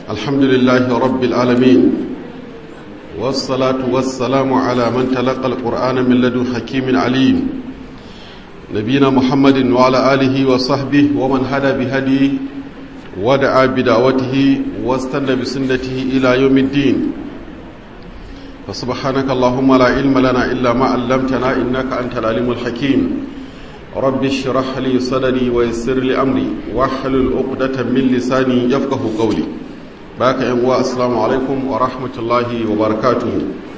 الحمد لله رب العالمين والصلاة والسلام على من تلقى القرآن من لدن حكيم عليم نبينا محمد وعلى آله وصحبه ومن هدى بهديه ودعا بدعوته واستنى بسنته إلى يوم الدين فسبحانك اللهم لا علم لنا إلا ما علمتنا إنك أنت العليم الحكيم رب اشرح لي صدري ويسر لي أمري واحلل عقدة من لساني يفقه قولي باك يا السلام عليكم ورحمة الله وبركاته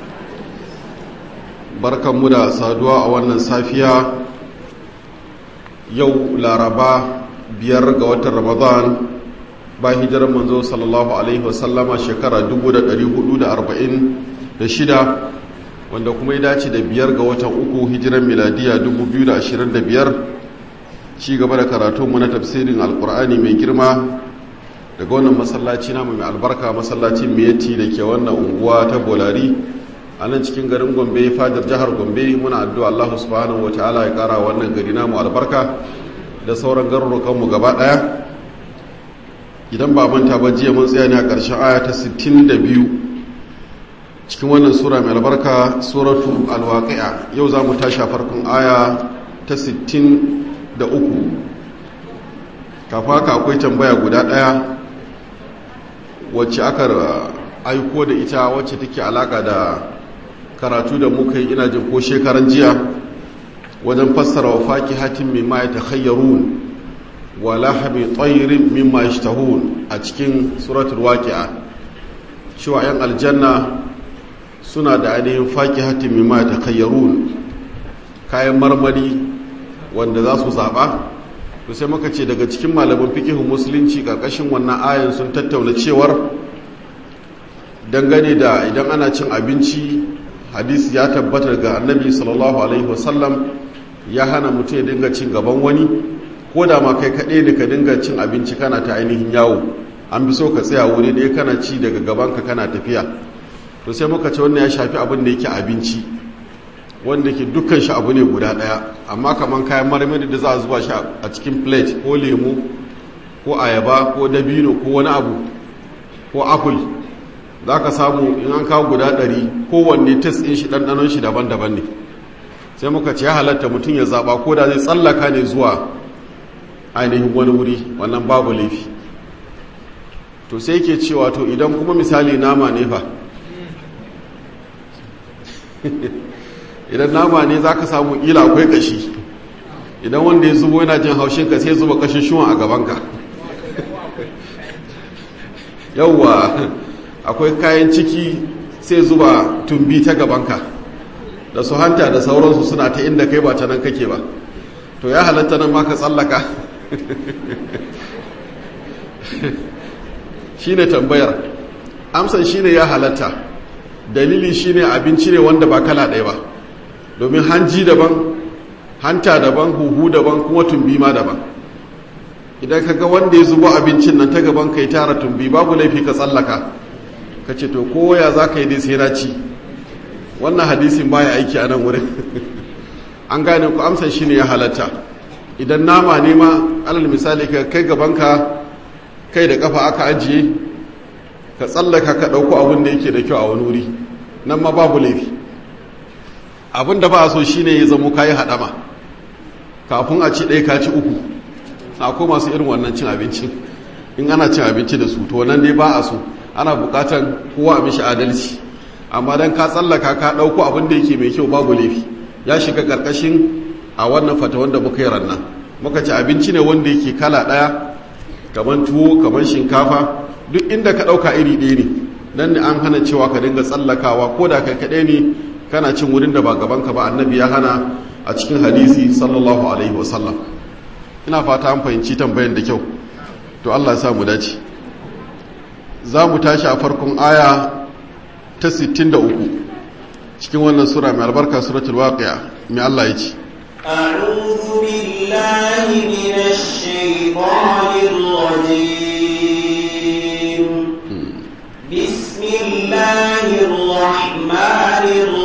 بركة مدى سادوا أولا سافيا يو لاربا biyar ga watan ramadan ba hijirar manzo sallallahu alaihi wasallama shekara 1446 wanda kuma ya dace da biyar ga watan uku hijirar miladiya 2025 ci gaba da karatu mu na tafsirin alkur'ani mai girma daga wannan masallaci namu mai albarka masallacin miyati da ke wannan unguwa ta bolari a nan cikin garin gombe fadar jihar gombe muna addu'a allahu subhanahu wa ta'ala ya kara wannan gari namu albarka da sauran garurukanmu gaba ɗaya idan ba manta ba jiya mun tsaya ne a ƙarshen aya ta 62 cikin wannan sura mai albarka suratu alwaqi'a yau za mu tashi a farkon aya ta 63 kafa haka akwai tambaya guda ɗaya wacce aka aiko da ita wacce take alaka da karatu da muka yi ina jin ko shekaran jiya wajen fassara wa faki hatin mimma ya takhayyarun wa lahami tsayirin mimma ya a cikin suratul waqi'a cewa yan aljanna suna da ainihin faki hatin mimma ya takhayyarun kayan marmari wanda za su zaɓa to sai muka ce daga cikin malaman fikihun musulunci ƙarƙashin wannan ayan sun tattauna cewar dangane da idan ana cin abinci hadisi ya tabbatar ga annabi sallallahu alaihi wasallam ya hana mutum ya dinga cin gaban wani ko da ma kai kaɗai ne ka dinga cin abinci kana ta ainihin yawo an bi so ka tsaya wuri ɗaya kana ci daga gabanka kana tafiya to sai muka ce wannan ya shafi abin da yake abinci wanda ke dukkan shi abu ne guda ɗaya amma kamar kayan marmari da za a zuba shi a cikin plate ko lemu ko ayaba ko dabino ko wani abu ko apple za ka samu in an kawo guda ɗari kowanne test ɗin shi ɗanɗanon shi daban-daban ne sai muka ce ya halatta mutum ya zaɓa ko da zai tsallaka ne zuwa ainihin wani wuri wannan babu laifi to sai ke cewa to idan kuma misali nama ne fa idan nama ne za ka samu ila akwai kashi idan wanda ya zubo yana jin haushinka sai zuba kashin shuwan a gabanka yauwa akwai kayan ciki sai zuba tumbi ta gabanka da su hanta da sauransu suna ta inda kai ba ta nan kake ba to ya halatta nan ma ka tsallaka shi ne tambayar amsan shi ne ya halatta dalili shi ne abinci ne wanda ba kala ɗaya ba domin hanji daban hanta daban huhu daban kuma tumbi ma daban idan ka ga wanda ya zubo abincin nan ta gaban ka yi tara tumbi babu laifi ka tsallaka ka ce to koya za ka yi dai sai na ci wannan hadisin baya aiki a nan wurin an gane ku amsa shi ne ya halatta idan nama ne ma alal misali ka kai gabanka kai da kafa aka ajiye ka tsallaka ka ɗauko abin da yake da kyau a wani wuri nan ma babu laifi abin da ba a so shine ya zamo kayi haɗama kafin a ci ɗaya ka ci uku akwai masu irin wannan cin abinci in ana cin abinci da su to nan dai ba a so ana buƙatan kowa a mishi adalci amma dan ka tsallaka ka ɗauko abin da yake mai kyau babu laifi ya shiga ƙarƙashin a wannan fata wanda muka yi ranna muka ci abinci ne wanda yake kala ɗaya kamar tuwo kamar shinkafa duk inda ka ɗauka iri ɗaya ne nan ne an hana cewa ka dinga tsallakawa ko da kai kaɗai ne kana cin wurin da ba gabanka ba annabi ya hana a cikin hadisi sallallahu alaihi wasallam ina fata an fahimci tambayan da kyau to allah ya sa mu dace za mu tashi a farkon aya ta 63 cikin wannan sura mai albarka suratul waqi'a mai Allah ya ce أعوذ بالله من الشيطان الرجيم بسم الله الرحمن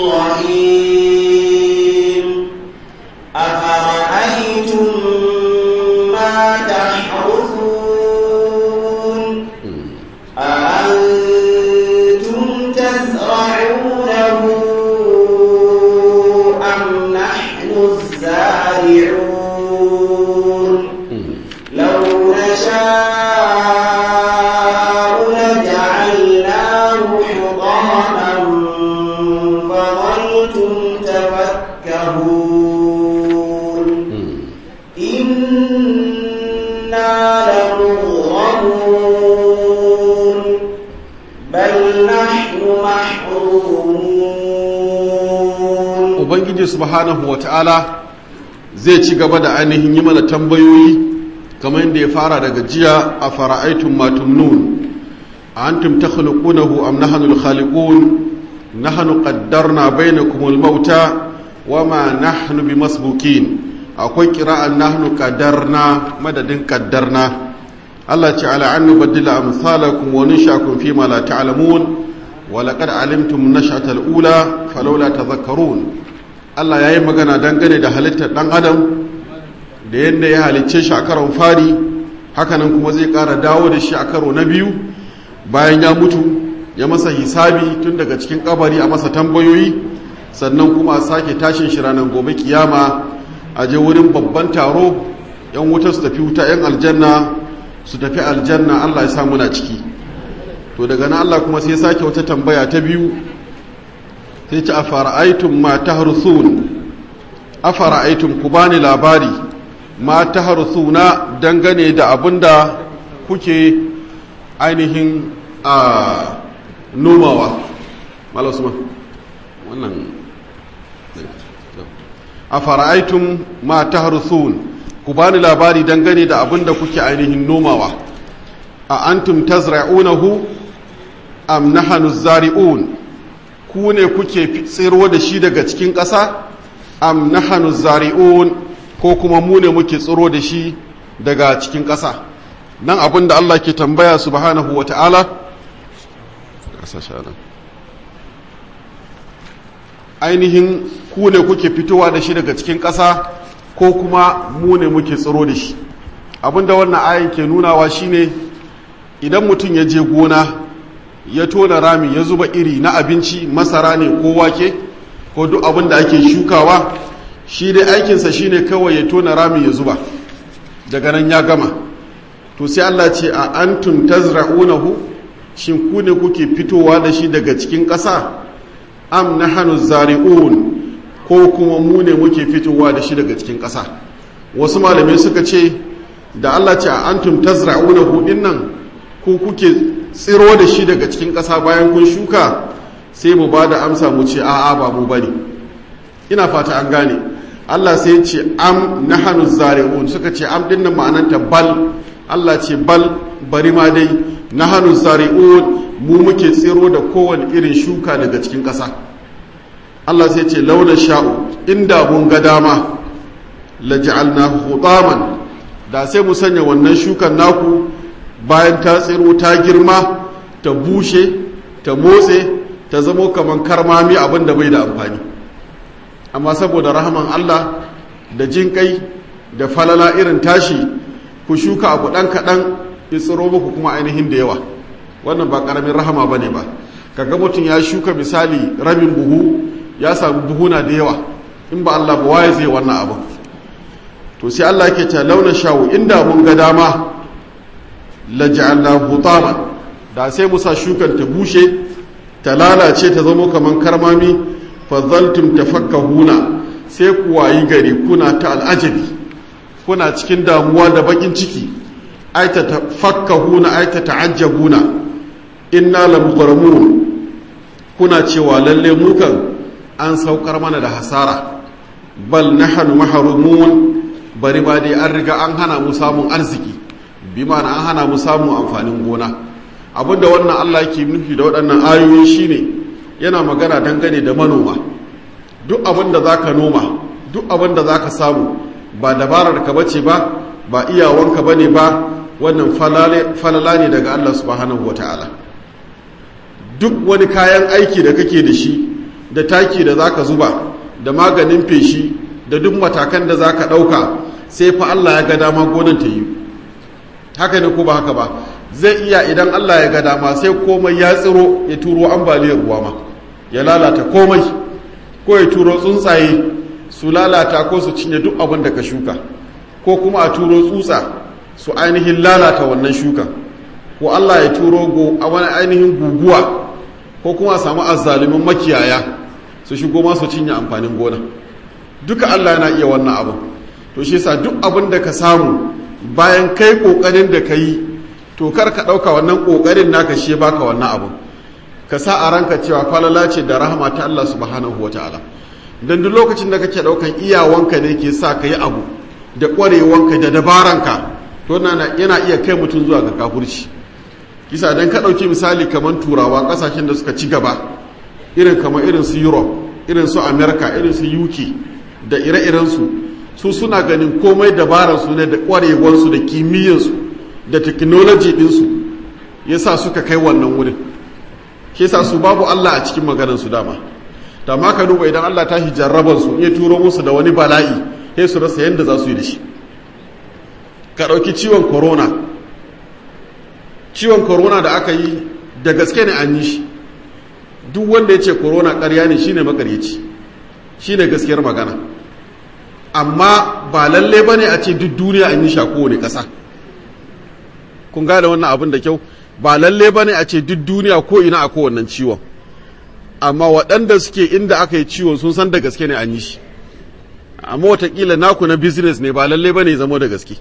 الرحيم أفرأيتم ما تحرثون أأنتم تزرعونه أم نحن الزارعون لو نشاء لجعلناه حطاما فظلتم تفكهون إنا لمغرمون بل نحن محرومون ubangiji subhanahu wata'ala zai ci gaba da ainihin yi mana tambayoyi kamar yadda ya fara daga jiya a fara'aitun matumnun a antum takhluqunahu am nahnu al-khaliqun nahnu qaddarna bainakum al-mauta wama nahnu bimasbukin akwai qira'an nahnu qaddarna madadin qaddarna Allah ce ala an nubaddila amsalakum wa nunshakum fi ma la ta'lamun wa laqad alimtum nash'ata al-ula falawla tadhakkarun Allah yayi magana dangane da halittar dan adam da yadda ya halicce shi a karon fari hakanan kuma zai ƙara dawo da shi a karo na biyu bayan ya mutu ya masa hisabi tun daga cikin kabari a masa tambayoyi sannan kuma a sake tashin shi ranar gobe kiyama a je wurin babban taro yan wuta su tafi wuta yan aljanna su tafi aljanna Allah ya samu na ciki to daga nan Allah kuma sai sake wata tambaya ta biyu sai ce a fara'aitun ma ta harsun a fara'aitun ku bani labari ma ta harsuna dangane da abin da kuke ainihin a nomawa malasuma wannan a fara'aitun ma ta harsun ku bani labari dangane da abin da kuke ainihin nomawa a antum tazra'unahu am nahanu zari'un ku ne kuke tsiro da shi daga cikin ƙasa am nahanu zari'un ko kuma mu ne muke tsiro da shi daga cikin ƙasa nan abin da Allah ke tambaya subhanahu wa ta'ala ainihin ku ne kuke fitowa da shi daga cikin ƙasa ko kuma mu ne muke tsiro da shi abin da wannan ayin ke nunawa shine idan mutum ya je gona ya tona rami ya zuba iri na abinci masara ne ko wake ko duk abin da ake shukawa shi dai aikinsa shine kawai ya tona rami ya zuba daga nan ya gama to sai Allah ce a antum tazra'unahu shin ku ne kuke fitowa da shi daga cikin ƙasa am nahnu zari'un ko kuma mu ne muke fitowa da shi daga cikin ƙasa wasu malamai suka ce da Allah ce a antum tazra'unahu dinnan ko kuke tsiro da shi daga cikin ƙasa bayan kun shuka sai mu ba da amsa mu ce a'a ba mu bane ina fata an gane Allah sai ce am nahanu zari'un suka ce am dinnan ma'ananta bal Allah ce bal bari ma dai nahanu zari'un mu muke tsiro da kowane irin shuka daga cikin ƙasa Allah sai ce launa sha'u inda mun ga dama la ja'alna hutaman da sai mu sanya wannan shukan naku bayan ta tsiro ta girma ta bushe ta motse ta zamo kaman karmami abin da bai da amfani amma saboda rahaman Allah da jin kai da falala irin tashi ku shuka abu ɗan kaɗan ya tsiro muku kuma ainihin da yawa wannan ba ƙaramin rahama ba ne ba kaga mutum ya shuka misali rabin buhu ya samu buhuna da yawa in ba Allah ba waye zai wannan abu to sai Allah yake ta launa shawo inda mun ga dama la ja'alna hutaman da sai mu sa shukan ta bushe ta lalace ta zama kaman karmami fadhaltum tafakkahuna sai ku wayi gari kuna ta al'ajabi kuna cikin damuwa da bakin ciki ai ta tafakkahuna ai ta ta'ajjabuna inna lamughramun kuna cewa lalle mu kan an saukar mana da hasara bal nahnu mahrumun bari ba dai an riga an hana mu samun arziki bi ma'ana an hana mu samun amfanin gona abinda wannan Allah yake nufi da waɗannan ayoyi shine yana magana dangane da manoma duk abin da zaka noma duk abin da zaka samu ba dabarar ka bace ba ba iyawanka bane ba wannan falala ne daga Allah subhanahu wataala duk wani kayan aiki da kake da shi da taki da zaka zuba da maganin feshi da duk matakan da zaka ɗauka sai fa Allah ya ga dama gonan ta yi haka ne ko ba haka ba zai iya idan Allah ya ga dama sai komai ya tsiro ya turo ambaliyar ruwa ma ya lalata komai ko ya turo tsuntsaye su lalata ko su cinye duk abin da ka shuka ko kuma a turo tsutsa su ainihin lalata wannan shuka ko Allah ya turo go a wani ainihin guguwa ko kuma a samu azzalumin makiyaya su shigo ma su cinye amfanin gona duka Allah yana iya wannan abin to shi yasa duk abin da ka samu bayan kai kokarin da ka yi to kar ka ɗauka wannan kokarin naka shi baka wannan abin ka sa a ranka cewa falala ce da rahama ta Allah subhanahu wa ta'ala don duk lokacin da kake ɗaukan iyawanka ne ke sa ka yi abu da ƙwarewanka da dabaranka to yana iya kai mutum zuwa ga kafurci kisa don ka ɗauki misali kamar turawa ƙasashen da suka ci gaba irin kamar irin su europe irin su america irin su uk da ire-irensu su suna ganin komai dabaransu ne da ƙwarewansu da kimiyyansu da technology ɗinsu ya sa suka kai wannan wurin ke sa su babu Allah a cikin maganarsu dama da ma ka duba idan Allah ta jarrabar su ya turo musu da wani bala'i sai su rasa yadda za su yi da shi ka ɗauki ciwon corona ciwon corona da aka yi da gaske ne an yi shi duk wanda ya ce corona ƙarya ne shine makaryaci shine gaskiyar magana amma ba lalle ba ne a ce duk duniya an yi shi a kowane ƙasa kun gane wannan abin da kyau ba lalle ba ne a ce duk duniya ko ina a kowannan ciwon amma waɗanda suke inda aka yi ciwon sun san da gaske ne an yi shi amma watakila naku na business ne ba lalle ba ne zama da gaske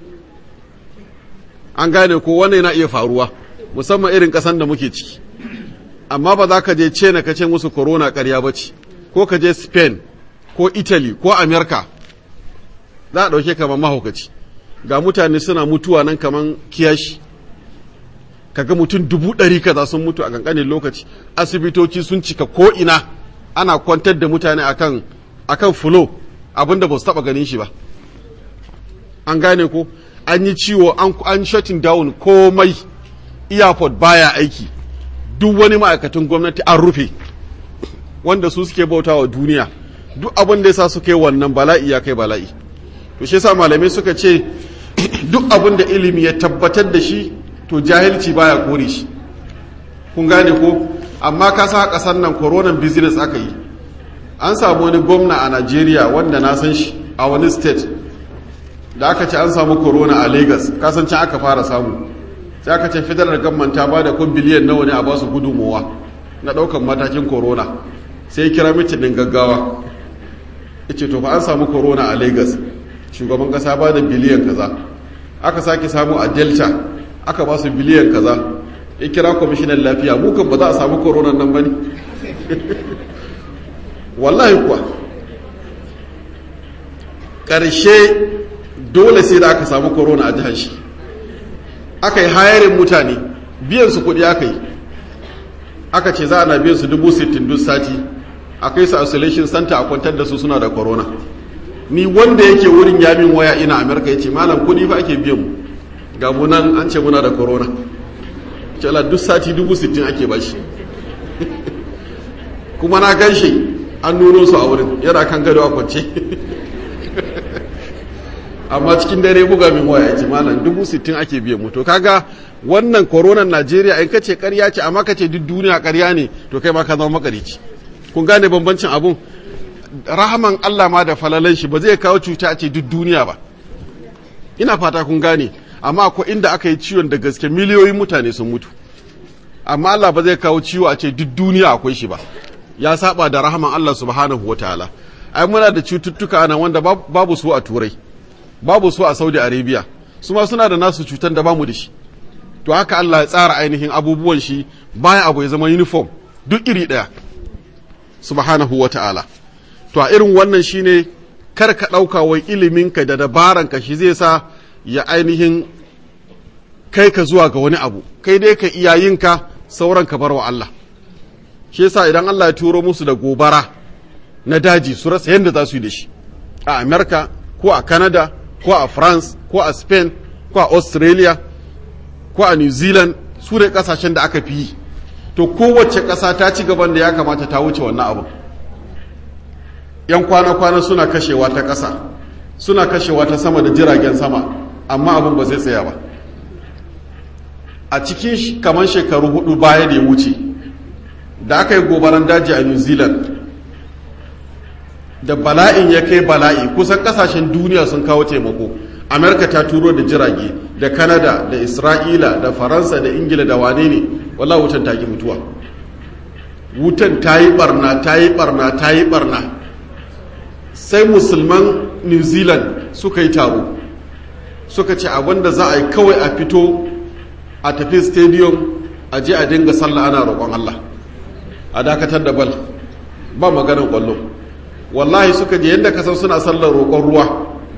an gane ko wannan yana iya faruwa musamman irin ƙasan da muke ciki amma ba za ka je ce na kace musu corona ƙarya ba ce ko ka je spain ko italy ko america za a ɗauke kamar mahaukaci ga mutane suna mutuwa nan kamar kiyashi kaga mutum dubu ɗari kaza sun mutu a kankanin lokaci asibitoci sun cika ko ina ana kwantar da mutane akan akan fulo abinda ba su taɓa ganin shi ba an gane ko an yi ciwo an an shutting down komai airport baya aiki duk wani ma'aikatan gwamnati an rufe wanda su suke bauta wa duniya duk abin da yasa suka yi wannan bala'i ya kai bala'i to shi yasa malamai suka ce duk abin da ilimi ya tabbatar da shi to jahilci baya kore shi kun gane ko amma ka sa kasar nan coronan business aka yi an samu wani gwamna a Najeriya wanda na san shi a wani state da aka ce an samu corona a Lagos kasancin aka fara samu sai aka ce federal government ta ba da kun biliyan nawa ne a ba su gudunmowa na daukan matakin corona sai kira mitin din gaggawa yace to fa an samu corona a Lagos shugaban kasa ba da biliyan kaza aka sake samu a Delta aka ba su biliyan kaza ya kira kwamishinan lafiya mu kan ba za a samu corona nan ba ne wallahi kuwa ƙarshe dole sai da aka samu corona a jihar shi aka yi hayarin mutane biyan su kuɗi aka yi aka ce za a na biyan su dubu sittin duk sati a kai su isolation center a kwantar da su suna da corona ni wanda yake wurin yamin waya ina amerika ya ce malam kuɗi fa ake biyan mu ga munan an ce muna da corona cala duk sati dubu sittin ake bashi kuma na gan shi an nuno su a wurin yana kan gado a kwance amma cikin dare buga min waya ce malam dubu sittin ake biyan mu to kaga wannan koronan najeriya in kace karya ce amma kace duk duniya karya ne to kai ma ka zama makarici kun gane bambancin abun rahaman allah ma da falalan shi ba zai kawo cuta a ce duk duniya ba ina fata kun gane amma akwai inda aka yi ciwon da gaske miliyoyin mutane sun mutu amma Allah ba zai kawo ciwo a ce duk duniya akwai shi ba ya saba da rahaman Allah subhanahu wataala ai muna da cututtuka nan wanda babu su a turai babu su a saudi arabia su ma suna da nasu cutan da bamu da shi to haka Allah ya tsara ainihin abubuwan shi baya abu ya zama uniform duk iri daya subhanahu wataala to a irin wannan shine kar ka ɗauka wai iliminka da dabaranka shi zai sa ya ainihin kai ka zuwa ga wani abu kai dai ka iyayinka sauran ka bar wa Allah shi yasa idan Allah ya turo musu da gobara na daji su rasa yadda za su yi da shi a America ko a Canada ko a France ko a Spain ko a Australia ko a New Zealand su ne kasashen da aka fi yi to kowace ƙasa ta ci gaban da ya kamata ta wuce wannan abu yan kwana-kwana suna kashewa ta ƙasa suna kashewa ta sama da jiragen sama amma abin ba zai tsaya ba a cikin kamar shekaru hudu baya da ya wuce da aka yi gobaran daji a new zealand da bala'in ya kai bala'i kusan kasashen duniya sun kawo taimako amerika ta turo da jirage da kanada da isra'ila da faransa da ingila da wane ne wallah wutan ta ki mutuwa wutan ta yi barna ta yi barna ta yi barna sai musulman new zealand suka yi taro suka ce abinda za a yi kawai a fito a tafi stadium a je a dinga sallah ana roƙon allah a dakatar da bal ba maganar ƙwallo wallahi suka je yadda kasan suna sallar roƙon ruwa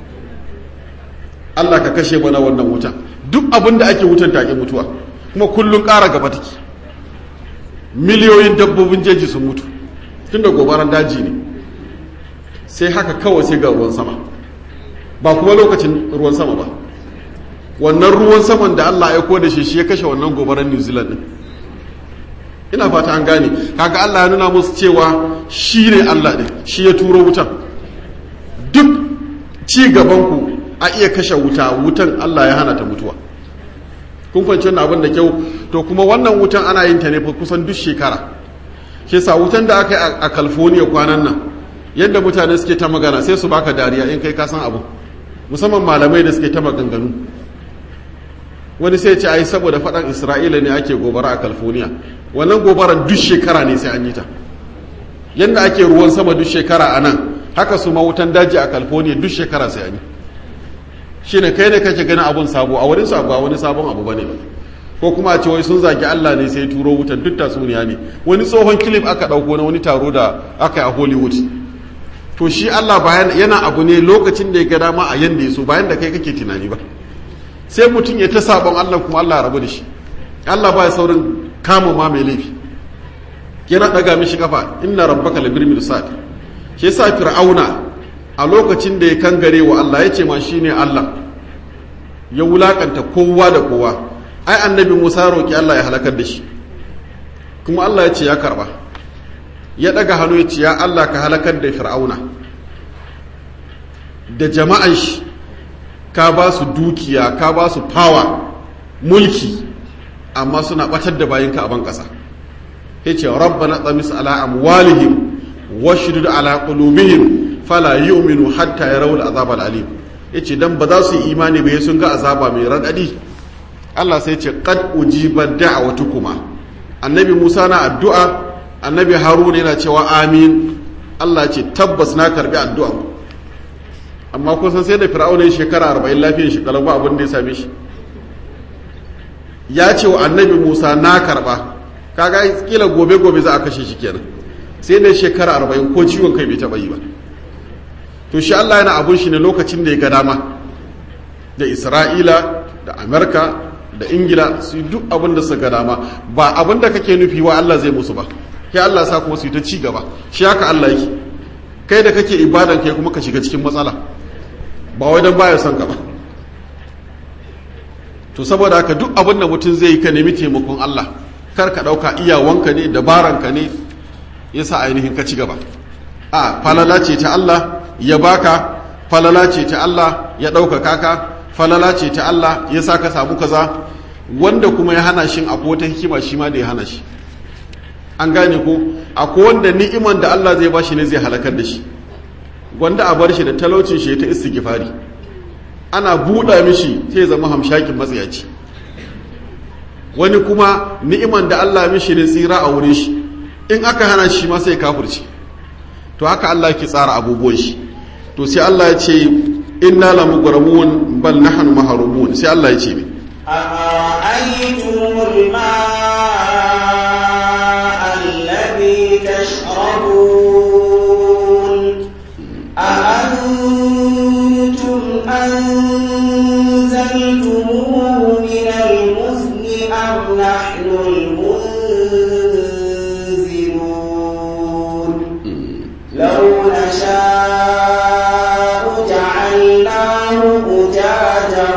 Allah ka kashe mana wannan wutan duk abin da ake wutan take mutuwa kuma kullum ƙara gaba take miliyoyin dabbobin jeji sun mutu tun da gobaran daji ne sai haka kawai sai ga ruwan sama ba kuma lokacin ruwan sama ba wannan ruwan saman da Allah ya da shi shi ya kashe wannan gobaran New Zealand din ina fata an gane kaga Allah ya nuna musu cewa shi ne Allah ne shi ya turo wutan duk ci gaban ku a iya kashe wuta wutan Allah ya hana ta mutuwa kun fahimci wannan abin da kyau to kuma wannan wutan ana yin ta ne fa kusan duk shekara ke sa wutan da aka yi a California kwanan nan yadda mutane suke ta magana sai su baka dariya in kai ka san abu musamman malamai da suke ta maganganu wani sai ce ai saboda faɗan Isra'ila ne ake gobara a California wannan gobaran duk shekara ne sai an yi ta yadda ake ruwan sama duk shekara a nan haka su mawutan daji a california duk shekara sai an yi shi ne kai ne kake ganin abun sabo a wurin sabo a wani sabon abu bane ba ko kuma a ce wai sun zagi allah ne sai turo wutan duk tatsuniya ne wani tsohon kilif aka ɗauko na wani taro da aka yi a hollywood to shi allah bayan yana abu ne lokacin da ya ga dama a yanda ya so bayan da kai kake tunani ba sai mutum ya ta sabon allah kuma allah rabu da shi allah ba ya saurin kama ma mai laifi yana daga mishi kafa inna rabbaka labir mirsad shi yasa fir'auna a lokacin da ya kangare wa Allah ya ce ma shine Allah ya wulakanta kowa da kowa ai annabi Musa roki Allah ya halakar da shi kuma Allah ya ce ya karba ya daga hannu ya ce ya Allah ka halakar da fir'auna da jama'an shi ka ba su dukiya ka ba su power mulki amma suna batar da bayinka a ban ƙasa ya ce rabbana tsamis ala amwalihim washdud ala qulubihim fala yu'minu hatta yarawul azab alim yace dan ba za su yi imani ba sun ga azaba mai radadi Allah sai ce qad ujiba da'watukuma annabi Musa na addu'a annabi Harun yana cewa amin Allah ce tabbas na karbi addu'a amma kusan sai da fir'auna ya shekara 40 lafiyar shi kalau ba abin da ya same shi ya ce wa annabi Musa na karba kaga kila gobe gobe za a kashe shi kenan sai da shekara 40 ko ciwon kai bai taba yi ba to shi Allah yana abun shi ne lokacin da ya ga dama da Isra'ila da Amerika da Ingila su duk abin da su ga dama ba abin da kake nufi wa Allah zai musu ba kai Allah sa kuma su yi ta ci gaba shi haka Allah yake kai da kake ibadan kai kuma ka shiga cikin matsala ba wai dan baya son ka ba to saboda haka duk abin da mutum zai yi ka nemi taimakon Allah kar ka dauka iyawanka ne dabaranka ne yasa ainihin ka ci gaba a falala ce ta Allah ya baka falala ce ta Allah ya ɗaukaka ka falala ce ta Allah ya sa ka samu kaza wanda kuma ya hana shi akwai wata hikima shi ma da ya hana shi an gane ko akwai wanda ni'iman da Allah zai bashi ne zai halakar da shi wanda a bar shi da talaucin shi ta istighfari ana buɗa mishi sai zama hamshakin matsayaci wani kuma ni'iman da Allah mishi ne tsira a wurin shi in aka hana shi ma sai kafirci to haka Allah ke tsara abubuwan shi to sai Allah ya ce inna la mughramun bal nahnu mahrumun sai Allah ya ce me أرأيتم الماء الذي تشربون أأنتم أنزلتموه من المزن أم نحن المنزلون لو نشاء جعلناه أجاجا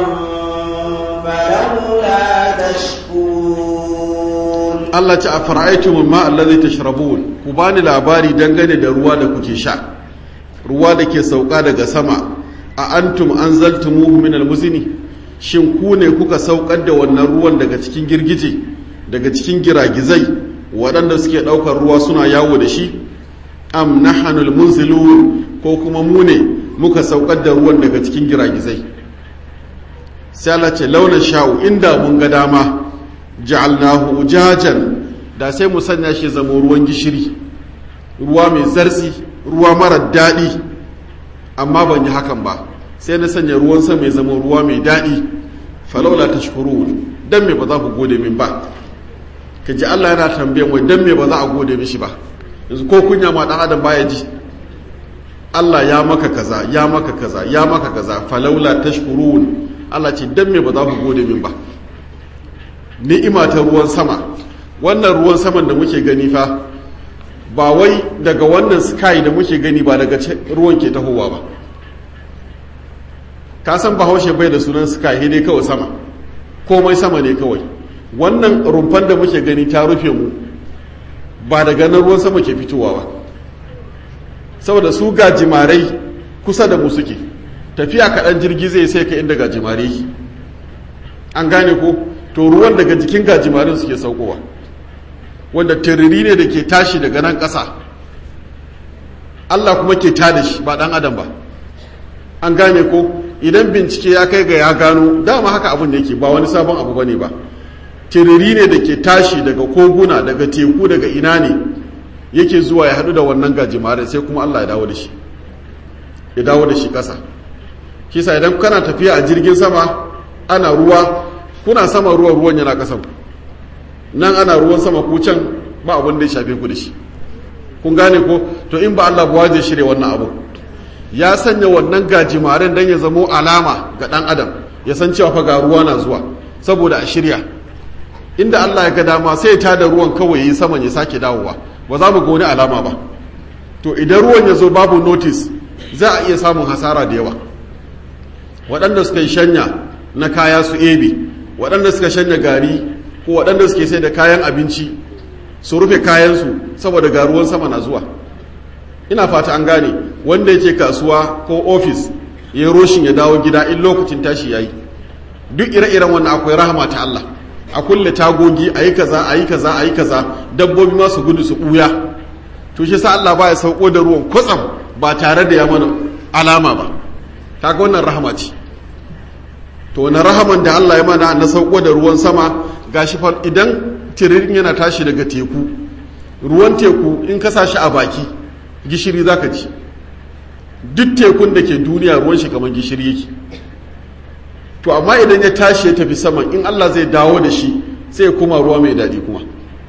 فلولا تشكرون Allah ce a fara'aitum ma allazi tashrabun ku bani labari dangane da ruwa da kuke sha ruwa da ke sauka daga sama a antum anzaltumuhu min almuzni shin ku ne kuka saukar da wannan ruwan daga cikin girgije daga cikin giragizai waɗanda suke ɗaukar ruwa suna yawo da shi am nahanul munzilun ko kuma mu ne muka saukar da ruwan daga cikin giragizai sai Allah ce launa sha'u inda mun ga dama ja'alnahu ujajan da sai mu sanya shi zama ruwan gishiri ruwa mai zartsi ruwa mara daɗi amma ban yi hakan ba sai na sanya ruwan sama mai zama ruwa mai daɗi falaula tashkurun dan me ba za ku gode min ba ka ji Allah yana tambayan wai dan me ba za a gode mishi ba yanzu ko kunya ma dan adam baya ji Allah ya maka kaza ya maka kaza ya maka kaza falaula tashkurun Allah ce dan me ba za ku gode min ba ni'ima ta ruwan sama wannan ruwan saman da muke gani fa ba wai daga wannan sky da muke gani ba daga ruwan ke tahowa ba ka san bahaushe bai da sunan sky dai kawai sama komai sama ne kawai wannan rumfan da muke gani ta rufe mu ba daga nan ruwan sama ke fitowa ba saboda su gajimarai kusa da mu suke tafiya kaɗan jirgi zai sai ka inda gajimare an gane ko to ruwan daga jikin gajimarin suke saukowa wanda tiriri ne da ke tashi daga nan ƙasa Allah kuma ke tada shi ba ɗan adam ba an gane ko idan bincike ya kai ga ya gano dama haka abin da yake ba wani sabon abu bane ba tiriri ne da ke tashi daga koguna daga teku daga ina ne yake zuwa ya haɗu da wannan gajimarin sai kuma Allah ya dawo da shi ya dawo da shi ƙasa kisa idan kana tafiya a jirgin sama ana ruwa kuna sama ruwan ruwan yana ƙasan nan ana ruwan sama ku can ba abin da ya shafe ku da shi kun gane ko to in ba Allah buwa zai shirya wannan abu ya sanya wannan gajimaren don ya zamo alama ga ɗan adam ya san cewa fa ga ruwa na zuwa saboda a shirya inda Allah ya ga dama sai ta da ruwan kawai yi saman ya sake dawowa ba za mu ga wani alama ba to idan ruwan ya zo babu notice za a iya samun hasara da yawa waɗanda suka yi shanya na kaya su ebe waɗanda suka shanya gari ko waɗanda suke sai da kayan abinci su rufe kayansu saboda ga ruwan sama na zuwa ina fata an gane wanda yake kasuwa ko ofis ya roshin ya dawo gida in lokacin tashi ya yi duk ire-iren wannan akwai rahama ta Allah a kulle tagogi a yi kaza a yi kaza a yi kaza dabbobi ma su gudu su ɓuya to shi sa Allah ba ya sauko da ruwan kwatsam ba tare da ya mana alama ba kaga wannan rahama ce to wani rahaman da Allah ya mana na sauko da ruwan sama gashi fa idan tiririn yana tashi daga teku ruwan teku in ka sa shi a baki gishiri zaka ci duk tekun da ke duniya ruwan shi kamar gishiri yake to amma idan ya tashi ya tafi saman in Allah zai dawo da shi sai ya kuma ruwa mai daɗi kuma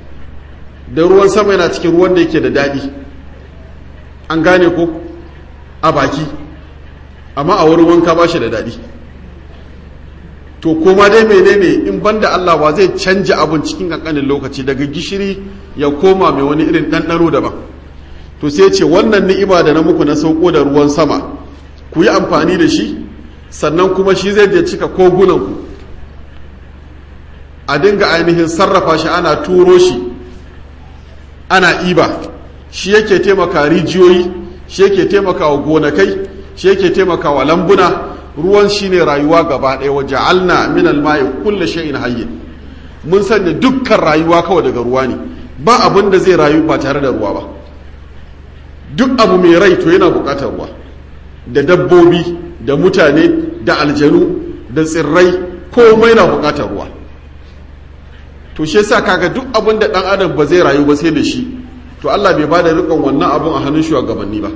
da ruwan sama yana cikin ruwan da yake da daɗi an gane ko a baki amma a wurin wanka ba shi da daɗi to koma dai menene in banda Allah ba zai canja abin cikin kankanin lokaci daga gishiri ya koma mai wani irin ɗanɗano daban to sai ce wannan ni'ima da na muku na sauko da ruwan sama ku yi amfani da shi sannan kuma shi zai je cika kogunanku a dinga ainihin sarrafa shi ana turo shi ana iba shi yake taimaka rijiyoyi shi yake taimaka wa gonakai shi yake taimaka wa lambuna ruwan shi ne rayuwa gaba ɗaya waje alna min alma'i kulle shay'in hayyin mun sanya dukkan rayuwa kawai daga ruwa ne ba abin da zai rayu ba tare da ruwa ba duk abu mai rai to yana buƙatar ruwa da dabbobi da mutane da aljanu da tsirrai komai na buƙatar ruwa to shi yasa kaga duk abin da ɗan adam ba zai rayu ba sai da shi to Allah bai bada rikon wannan abun a hannun shugabanni ba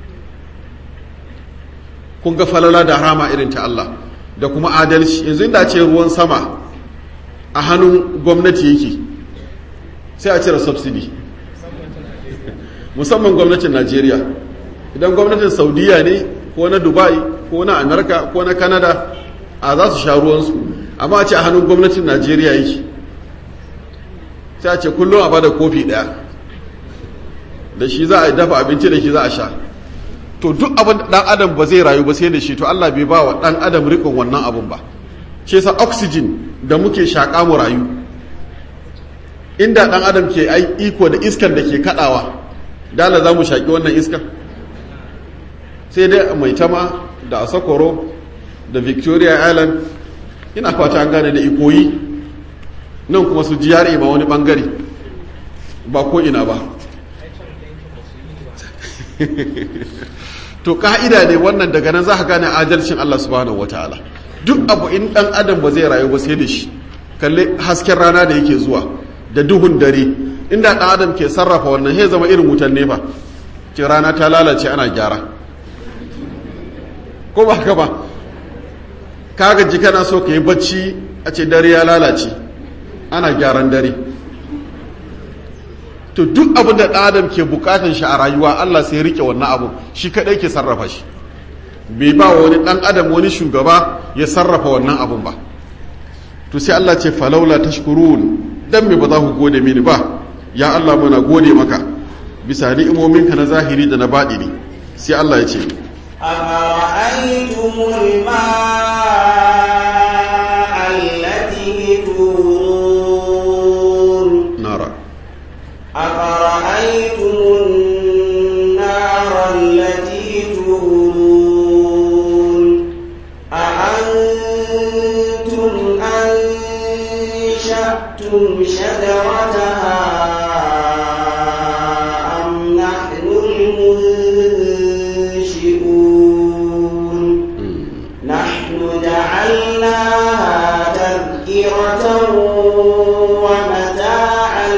kun ga falala da rama irin ta Allah da kuma adalci yanzu inda ce ruwan sama a hannun gwamnati yake sai a cire subsidy musamman gwamnatin Najeriya idan gwamnatin Saudiya ne ko na Dubai ko na Amerika ko na Canada a za su sha ruwansu amma a ce a hannun gwamnatin Najeriya yake sai a ce kullum a bada kofi daya da shi za a dafa abinci da shi za a sha to duk abin da dan adam ba zai rayu ba sai da shi to Allah bai ba wa dan adam rikon wannan abun ba shi yasa oxygen da muke shaka mu rayu inda dan adam ke ai iko da iskar da ke kadawa dala za mu shaki wannan iskar sai dai mai tama da asakoro da victoria island ina fata an gane da ikoyi nan kuma su jiyare ma wani bangare ba ko ina ba to ka'ida ne wannan daga nan za ka gane adalcin Allah subhanahu wataala duk abu in dan adam ba zai rayu ba sai da shi kalle hasken rana da yake zuwa da duhun dare inda dan adam ke sarrafa wannan sai zama irin wutan nefa ce rana ta lalace ana gyara ko ba haka ba ka gaji kana so ka yi bacci a ce dare ya lalace ana gyaran dare to duk abin da ɗan adam ke bukatan shi a rayuwa Allah sai rike wannan abu shi kadai ke sarrafa shi bai ba wani ɗan adam wani shugaba ya sarrafa wannan abun ba to sai Allah ce falaula tashkurun dan me ba za ku gode mini ba ya Allah muna gode maka bisa ni'imominka na zahiri da na baɗini sai Allah ya ce أفرأيتم الماء التي تورون nara أفرأيتم النار التي تورون أأنتم أنشأتم شجرتها أم نحن المنشئون نحن جعلناها تذكرة ومتاعا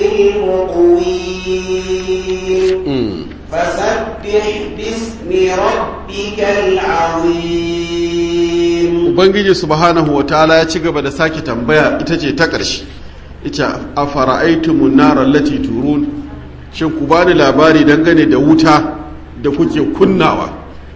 للمقوين فسبح باسم ربك العظيم ubangiji subhanahu wa ta'ala ya ci gaba da sake tambaya ita ce ta ƙarshe ita a fara'aitumun narar lati turun shin ku bani labari dangane da wuta da kuke kunnawa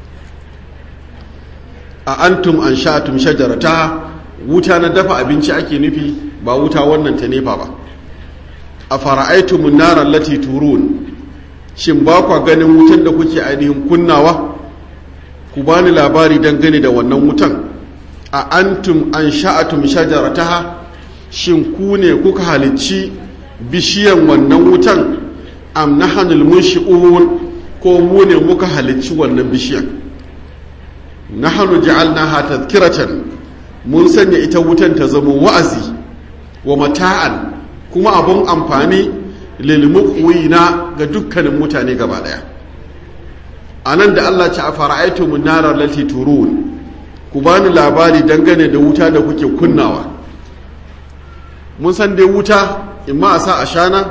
a antum an sha'atum shajarata wuta na dafa abinci ake nufi ba wuta wannan ta nefa ba a fara'aitumun narar lati turun shin ba kwa ganin wutan da kuke ainihin kunnawa ku bani labari dangane da wannan wutan a antum an sha'atum shajarataha shin ku ne kuka halicci bishiyan wannan wutan am nahanul munshi'un ko mu ne muka halicci wannan bishiyan nahanu ja'alnaha tadhkiratan mun sanya ita wutan ta zama wa'azi wa mata'an kuma abun amfani lil muqwina ga dukkanin mutane gaba daya anan da Allah ta afara'aytum narar lati turun ku bani labari dangane da wuta da kuke kunnawa mun san dai wuta imma a sa a shana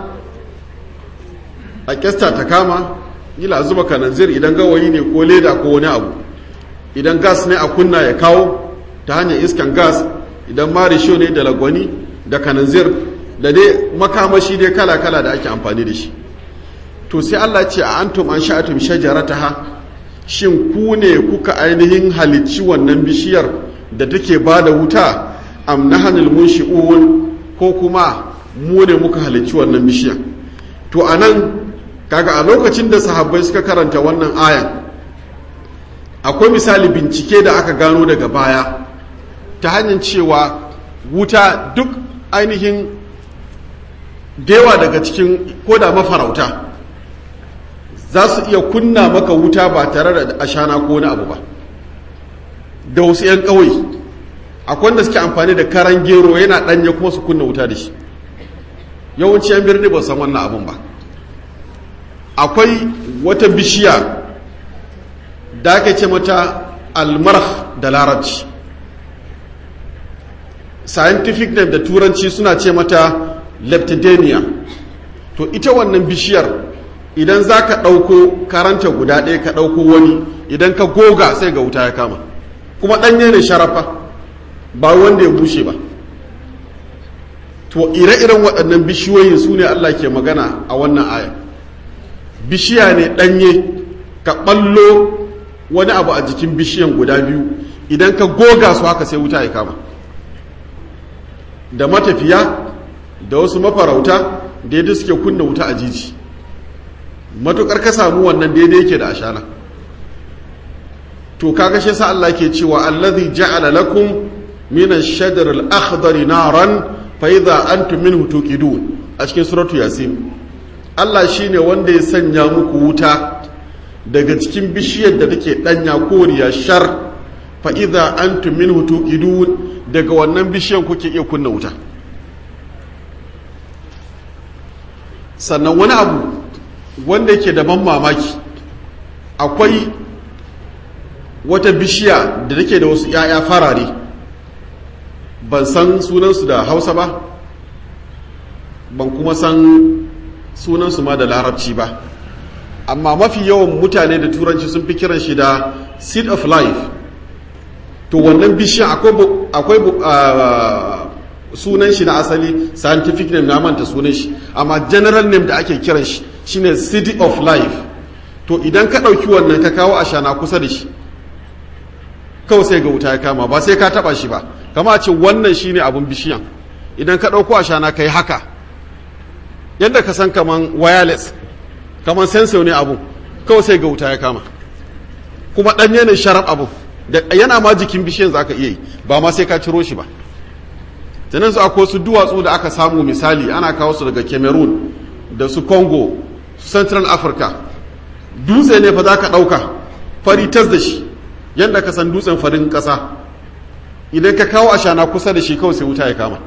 a kyasta ta kama gila zuba kananzir idan gawayi ne ko leda ko wani abu idan gas ne a kunna ya kawo ta hanyar iskan gas idan marisho ne da lagwani da kananzir da dai makamashi dai kala-kala da ake amfani da shi to sai Allah ce a antum an sha'atum shajarataha shin ku ne kuka ainihin halicci wannan bishiyar da take ba da wuta am nahanul munshi'un ko kuma mu ne muka halicci wannan bishiyar to anan kaga a lokacin da sahabbai suka karanta wannan ayan akwai misali bincike da aka gano daga baya ta hanyar cewa wuta duk ainihin dewa daga cikin koda mafarauta za su iya kunna maka wuta ba tare da ashana ko wani abu ba da wasu 'yan ƙauye akwai wanda suke amfani da karan gero yana ɗanye kuma su kunna wuta da shi yawanci 'yan birni ba san wannan abun ba akwai wata bishiya da ake ce mata almarh da larabci scientific name da turanci suna ce mata leptidemia to ita wannan bishiyar idan za ka ɗauko karanta guda ɗaya ka ɗauko wani idan ka goga sai ga wuta ya kama kuma ɗanye ne sharafa ba wanda ya bushe ba to ire-iren waɗannan bishiyoyin su ne Allah ke magana a wannan aya bishiya ne ɗanye ka ɓallo wani abu a jikin bishiyan guda biyu idan ka goga su haka sai wuta ya kama da matafiya da wasu mafarauta da yadda suke kunna wuta a jiji matukar ka samu wannan daidai yake da ashana to kaga shi sa Allah ke cewa allazi ja'ala lakum min ash-shajar al-akhdari naran fa idha antum minhu tuqidun a cikin suratu yasin Allah shine wanda ya sanya muku wuta daga cikin bishiyar da take danya koriya shar fa idha antum minhu tuqidun daga wannan bishiyan kuke iya kunna wuta sannan wani abu wanda yake da ban mamaki akwai wata bishiya da take da wasu 'ya'ya farare ban san sunansu da hausa ba ban kuma san sunansu ma da larabci ba amma mafi yawan mutane da turanci sun fi kiran shi da seed of life to wannan bishiyan akwai sunan shi na asali scientific name na manta sunan shi amma general name da ake kiran shi shine city of life to idan ka ɗauki wannan ka kawo ashana kusa da shi kawai sai ga wuta ya kama ba sai ka taba shi ba kama a ce wannan shine abun bishiyan idan ka ɗauko ashana ka yi haka yadda ka san kaman wireless kaman sensor ne abun kawai sai ga wuta ya kama kuma ɗanye ne sharaf abu da yana ma jikin bishiyan za ka iya yi ba ma sai ka ciro shi ba sannan su akwai su duwatsu da aka samu misali ana kawo su daga cameroon da su congo su central africa dutse ne fa za ka ɗauka fari tas da shi yadda ka san dutsen farin ƙasa idan ka kawo ashana kusa da shi kawai sai wuta ya kama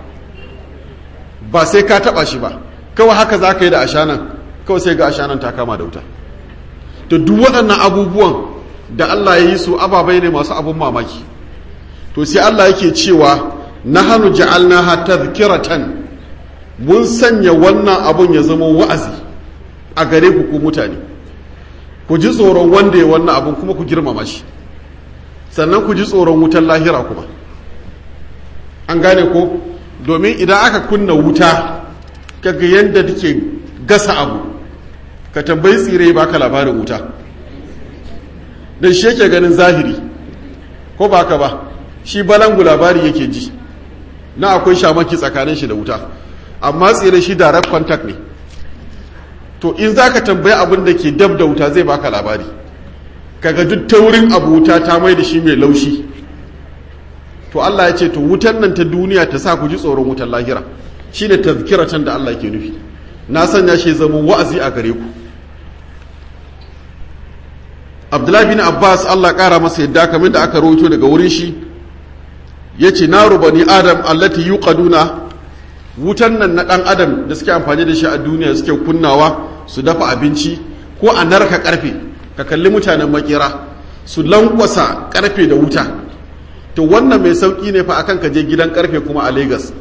ba sai ka taɓa shi ba kawai haka za ka yi da ashanan kawai sai ga ashanan ta kama da wuta to duk waɗannan abubuwan da Allah ya yi su ababai ne masu abun mamaki to sai Allah yake cewa na hannu ja'alnaha tadhkiratan mun sanya wannan abun ya zama wa'azi a gare ku ku mutane ku ji tsoron wanda ya wannan abun kuma ku girmama shi sannan ku ji tsoron wutan lahira kuma an gane ko domin idan aka kunna wuta kaga yadda take gasa abu ka tambayi tsire baka labarin wuta don shi yake ganin zahiri ko ba ka ba shi balangu labari yake ji na akwai shamaki tsakanin shi da wuta amma tsire shi direct contact ne to in za ka tambayi abin da ke dab da wuta zai baka labari kaga duk taurin abu wuta ta mai da shi mai laushi to Allah ya ce to wutan nan ta duniya ta sa ku ji tsoron wutan lahira shine tazkiratan da Allah ke nufi na sanya shi zama wa'azi a gare ku Abdullahi bin Abbas Allah kara masa yadda kamar da aka rawaito daga wurin shi yace naru bani adam allati yuqaduna wutan nan na dan adam da suke amfani da shi a duniya suke kunnawa su dafa abinci ko a narka karfe ka kalli mutanen makera su lankwasa karfe da wuta to wannan mai sauki ne fa akan ka je gidan karfe kuma a Lagos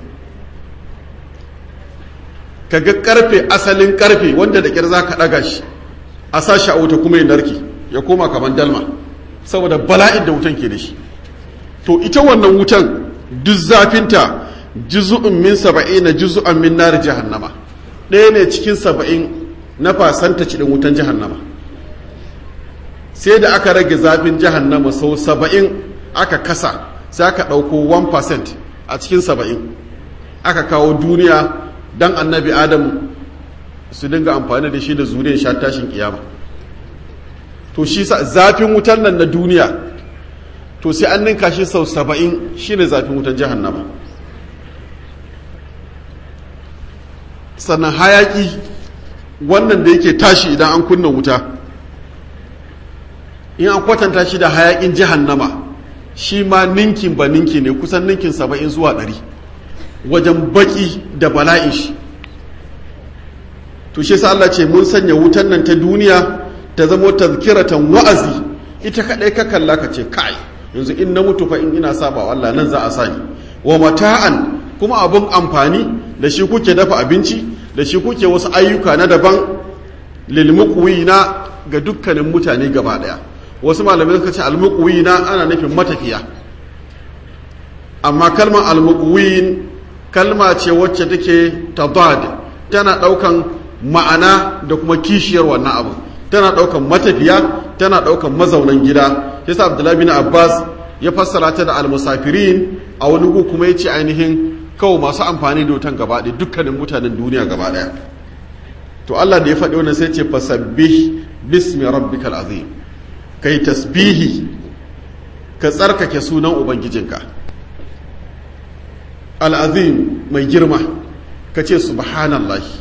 ka ga karfe asalin karfe wanda da kyar za ka ɗaga shi a sashi a wuta kuma ya narke ya koma kamar dalma saboda bala'in da wutan ke da shi to ita wannan wutan duk zafinta juzu'un min saba'in na juzu'an min nar jahannama ɗaya ne cikin saba'in na fasanta cikin wutan jahannama sai da aka rage zafin jahannama sau saba'in aka kasa sai aka ɗauko 1% a cikin saba'in aka kawo duniya don annabi adam su dinga amfani da shi da zuriyar sha tashin kiyama to shi zafin wutan nan na duniya to sai an ninka shi sau saba'in shi ne zafin wutan jahannama sannan hayaki wannan da yake tashi idan an kunna wuta in an kwatanta shi da hayakin jahannama shi ma ninkin ba ninki ne kusan ninkin saba'in zuwa ɗari wajen baki da bala'in shi to shi sa Allah ce mun sanya wutan nan ta duniya ta zamo tazkiratan wa'azi ita kadai ka kalla ka ce kai yanzu in na mutu fa in ina saba wa Allah nan za a sani wa mata'an kuma abun amfani da shi kuke dafa abinci da shi kuke wasu ayyuka na daban lil muqwina ga dukkanin mutane gaba daya wasu malamai suka ce al muqwina ana nufin matafiya amma kalmar al muqwin kalma ce wacce take tadad tana daukan ma'ana da kuma kishiyar wannan abu tana daukan matafiya tana daukan mazaunan gida yasa abdullahi bin abbas ya fassara ta da almusafirin a wani gu kuma yace ainihin kawo masu amfani da wutan gaba ɗaya dukkanin mutanen duniya gaba ɗaya to Allah da ya faɗi wannan sai ce fasabbih bismi rabbikal azim kai tasbihi ka tsarkake sunan ubangijinka al'azim mai girma ka ce subhanallahi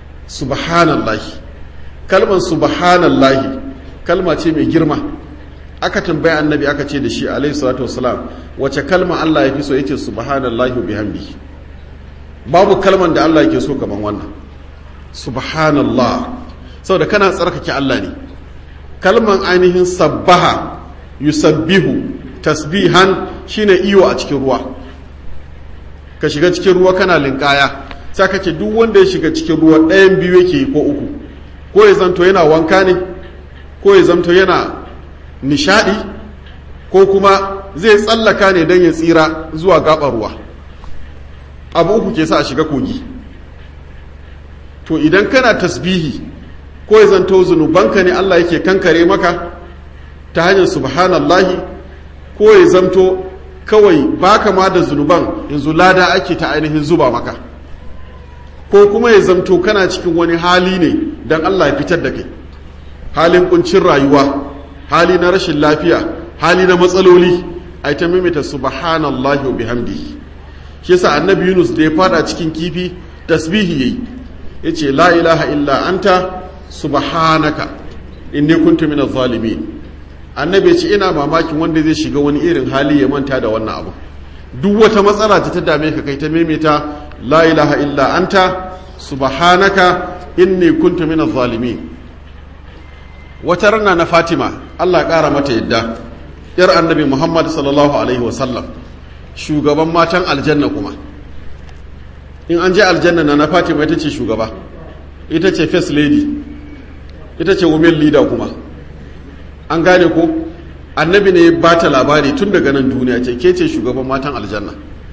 subhanallahi kalmar subhanallahi kalma ce mai girma aka tambaya annabi aka ce da shi alaihi salatu wassalam wace kalma Allah ya fi so yace subhanallahi wa bihamdihi babu kalman da Allah yake so kaman wannan subhanallah saboda kana tsarkake Allah ne kalman ainihin sabbaha yusabbihu tasbihan shine iyo a cikin ruwa ka shiga cikin ruwa kana linkaya sai ka ce duk wanda ya shiga cikin ruwa ɗayan biyu yake ko uku ko ya zanto yana wanka ne ko ya zanto yana nishadi ko kuma zai tsallaka ne don ya tsira zuwa gaɓar ruwa abu uku ke sa a shiga kogi to idan kana tasbihi ko ya zanto zunubanka ne Allah yake kankare maka ta hanyar subhanallahi ko ya zanto kawai baka ma da zunuban yanzu lada ake ta ainihin zuba maka ko kuma ya zanto kana cikin wani hali ne don Allah ya fitar da kai halin kuncin rayuwa hali na rashin lafiya hali na matsaloli a ta mimita subhanallahi wa bihamdihi shi yasa annabi Yunus da ya fada cikin kifi tasbihi yayi yace la ilaha illa anta subhanaka inni kuntu minaz zalimin annabi yace ina mamakin wanda zai shiga wani irin hali ya manta da wannan abu duk wata matsala ta dame ka kai ta maimaita la ilaha illa anta subhanaka inni kuntu minaz zalimin wata rana na Fatima Allah ya kara mata yadda yar annabi Muhammad sallallahu alaihi wasallam shugaban matan aljanna kuma in an je aljanna na na fatima ita ce shugaba ita ce first lady ita ce women leader kuma an gane ko annabi ne ba ta labari tun daga nan duniya ce ke ce shugaban matan aljanna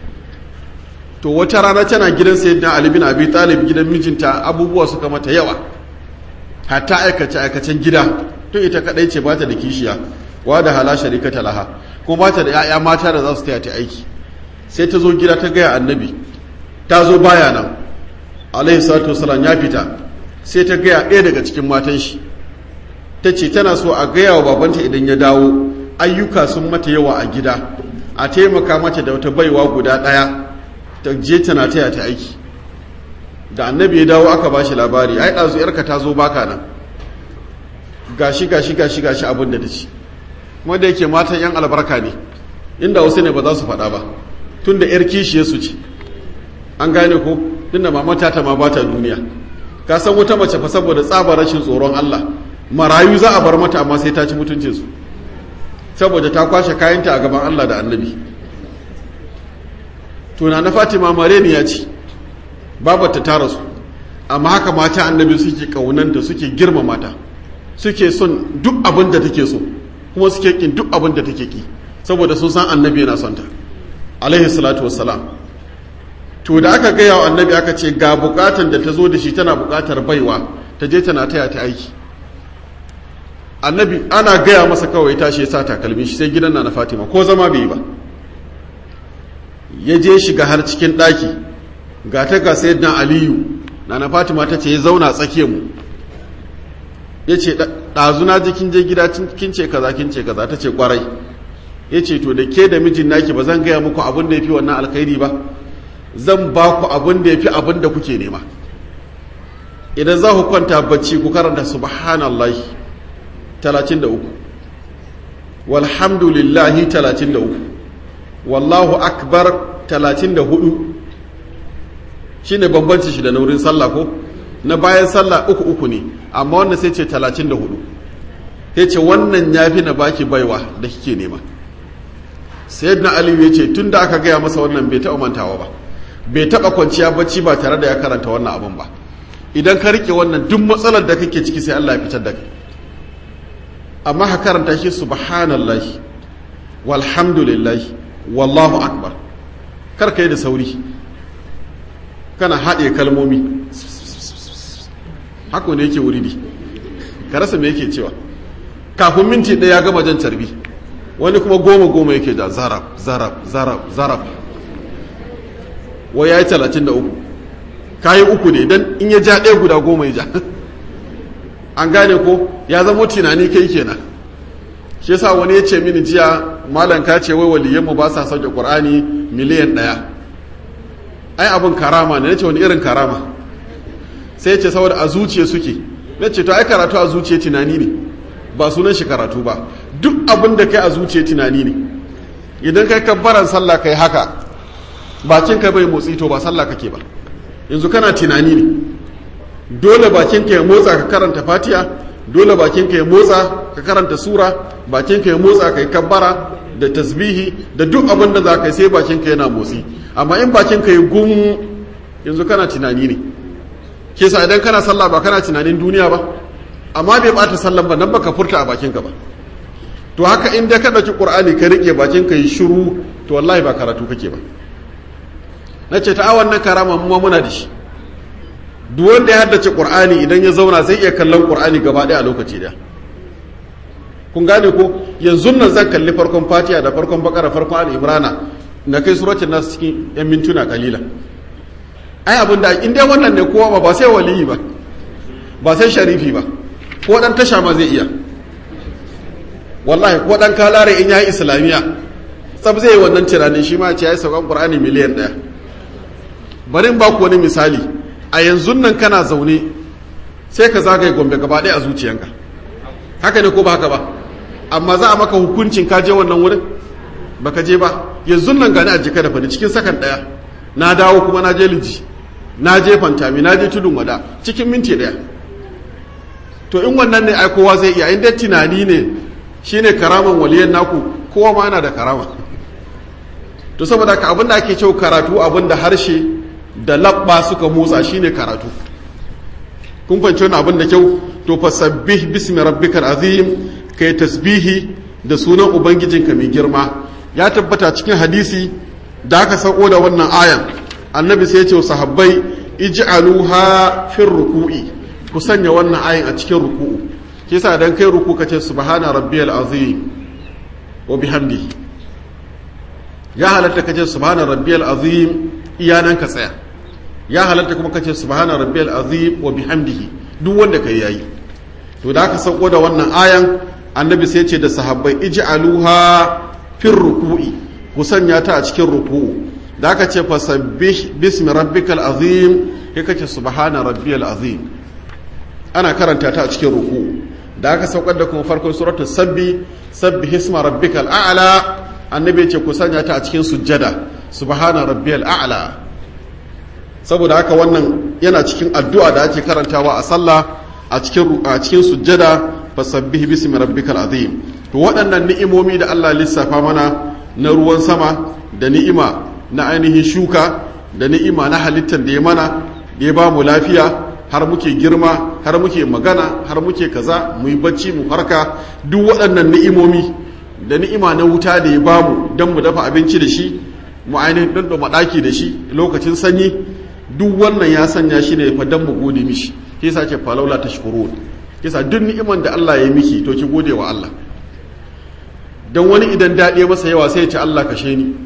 to wata rana tana gidan sayyidina ali bin abi talib gidan mijinta abubuwa suka mata yawa hatta aikace aikacen gida to ita kadai ce bata da kishiya wa da hala sharikata laha kuma bata da 'ya'ya mata da za su taya ta aiki sai ta zo gida ta gaya annabi ta zo baya nan alaihi salatu wasalam ya fita sai ta gaya ɗaya daga cikin matan shi ta ce tana so a gaya wa babanta idan ya dawo ayyuka sun mata yawa a gida a taimaka mata da wata baiwa guda ɗaya ta je tana taya ta aiki da annabi ya dawo aka bashi labari ai ɗazu yarka ta zo baka nan gashi gashi gashi gashi abin da ta ci kuma da yake matan yan albarka ne inda wasu ne ba za su faɗa ba tun da 'yar kishiye su ce an gane ko tunda mamata ta ma ba ta duniya ka san wata mace fa saboda tsabar rashin tsoron Allah marayu za a bar mata amma sai ta ci mutuncin su saboda ta kwashe kayanta a gaban Allah da annabi tuna na Fatima mareni ya ci babata ta rasu amma haka mata annabi suke kaunanta suke girma mata suke son duk abin da take so kuma suke kin duk abin da take ki saboda sun san annabi yana son ta alaihi salatu wassalam to da aka gaya wa annabi aka ce ga bukatan da ta zo da shi tana bukatar baiwa ta je tana taya ta aiki annabi ana gaya masa kawai tashi ya sa takalmin shi sai gidan na na fatima ko zama bai yi ba ya je shiga har cikin ɗaki ga ta ga sayyidina aliyu na na fatima ta ce ya zauna tsakiyar mu ya ce ɗazuna jikin je gida kin ce kaza kin ce kaza ta ce kwarai ya ce to da ke da mijin naki ba zan gaya muku abin da ya fi wannan alkhairi ba zan ba ku abin da ya fi abin da kuke nema idan za ku kwanta bacci ku karanta subhanallahi 33 walhamdulillahi 33 wallahu akbar 34 shine bambanci shi da na wurin sallah ko na bayan sallah uku uku ne amma wanda sai ce 34 sai ce wannan ya fi na baki baiwa da kike nema sayyidina aliyu ya ce tun da aka gaya masa wannan bai taɓa mantawa ba bai taɓa kwanciya bacci ba tare da ya karanta wannan abin ba idan ka rike wannan duk matsalar da kake ciki sai Allah ya fitar da kai amma ka karanta shi subhanallahi walhamdulillahi wallahu akbar kar ka yi da sauri kana haɗe kalmomi haka ne yake wuri ne ka rasa me yake cewa kafin minti ɗaya ya gama jan carbi wani kuma goma goma yake da zarab zarab zarab zarab wai ya yi talatin da uku ka yi uku ne don in ya ja ɗaya guda goma ya ja an gane ko ya zama tunani kai kenan shi yasa wani ya ce mini jiya malam ka ce wai waliyanmu ba sa sauke qur'ani miliyan ɗaya ai abin karama ne nace wani irin karama sai ya ce saboda a zuciya suke na ce to ai karatu a zuciya tunani ne ba sunan shi karatu ba duk abin da kai a zuciya tunani ne idan kai kabbaran sallah kai haka bakin ka bai motsi to ba sallah kake ba yanzu kana tunani ne dole bakin ka ya motsa ka karanta fatiha dole bakin ka ya motsa ka karanta sura bakin ka ya motsa kai kabbara da tasbihi da duk abin da za ka yi sai bakin ka yana motsi amma in bakin ka ya gum yanzu kana tunani ne ke sa idan kana sallah ba kana tunanin duniya ba amma bai bata sallan ba nan baka furta a bakin ka ba to haka in da ka dauki qur'ani ka rike bakin ka yi shiru to wallahi ba karatu kake ba nace ta awan nan karama mu muna da shi duk wanda ya haddace qur'ani idan ya zauna zai iya kallon qur'ani gaba ɗaya a lokaci daya kun gane ko yanzu nan zan kalli farkon fatiha da farkon bakara farkon al-imrana na kai suratul nas cikin yan mintuna kalila ai abin da in dai wannan ne kowa ba ba sai waliyi ba ba sai sharifi ba ko dan tasha ma zai iya wallahi ko dan kalare in yayi islamiya tsab zai yi wannan tunanin shi ma ce yayi saukan qur'ani miliyan daya bari in ba ku wani misali a yanzu nan kana zaune sai ka zagaye gombe gaba ɗaya a zuciyanka haka ne ko ba haka ba amma za a maka hukuncin ka je wannan wurin baka je ba yanzu nan gani a jika da fani cikin sakan ɗaya na dawo kuma na je liji na je fantami na je tudun wada cikin minti ɗaya to in wannan ne ai kowa zai iya inda tunani ne shine karaman waliyan naku kowa ma yana da karama to saboda ka abinda ake cewa karatu abinda harshe da labba suka motsa shine karatu kun fahimci wani abin da kyau to fasabbih bismi rabbikal azim kai tasbihi da sunan ubangijinka mai girma ya tabbata cikin hadisi da aka sauko da wannan ayan annabi sai ya ce wa sahabbai ij'aluha fir ruku'i ku sanya wannan ayan a cikin ruku'u kisa dan kai ruku ka ce subhana rabbiyal azim wa bihamdihi ya halatta ka ce subhana rabbiyal azim iyanan ka tsaya ya halatta kuma ka ce subhana rabbiyal azim wa bihamdihi duk wanda kai yayi to da aka sauko da wannan ayan annabi sai ce da sahabbai ij'aluha fir ruku'i ku sanya ta a cikin ruku'u da aka ce fasabbih bismi rabbikal azim kai kace subhana rabbiyal azim ana karanta ta a cikin ruku'u da aka saukar da kuma farkon suratul sabbi sabbi hisma rabbikal a'la annabi ya ce ku sanya ta a cikin sujjada subhana rabbiyal a'la saboda haka wannan yana cikin addu'a da ake karantawa a sallah a cikin a cikin sujjada fasabbih bismi rabbikal azim to waɗannan ni'imomi da Allah lissafa mana na ruwan sama da ni'ima na ainihin shuka da ni'ima na halittar da ya mana da ya ba mu lafiya har muke girma har muke magana har muke kaza mu yi bacci mu farka duk waɗannan ni'imomi da ni'ima na wuta da ya ba mu don mu dafa abinci da shi mu ainihin ɗanɗama ɗaki da shi lokacin sanyi duk wannan ya sanya shi ne fa don mu gode mishi ke sa ce falaula ta shukuru ke sa duk ni'iman da Allah ya yi miki to ki gode wa Allah don wani idan daɗe masa yawa sai ya ce Allah kashe ni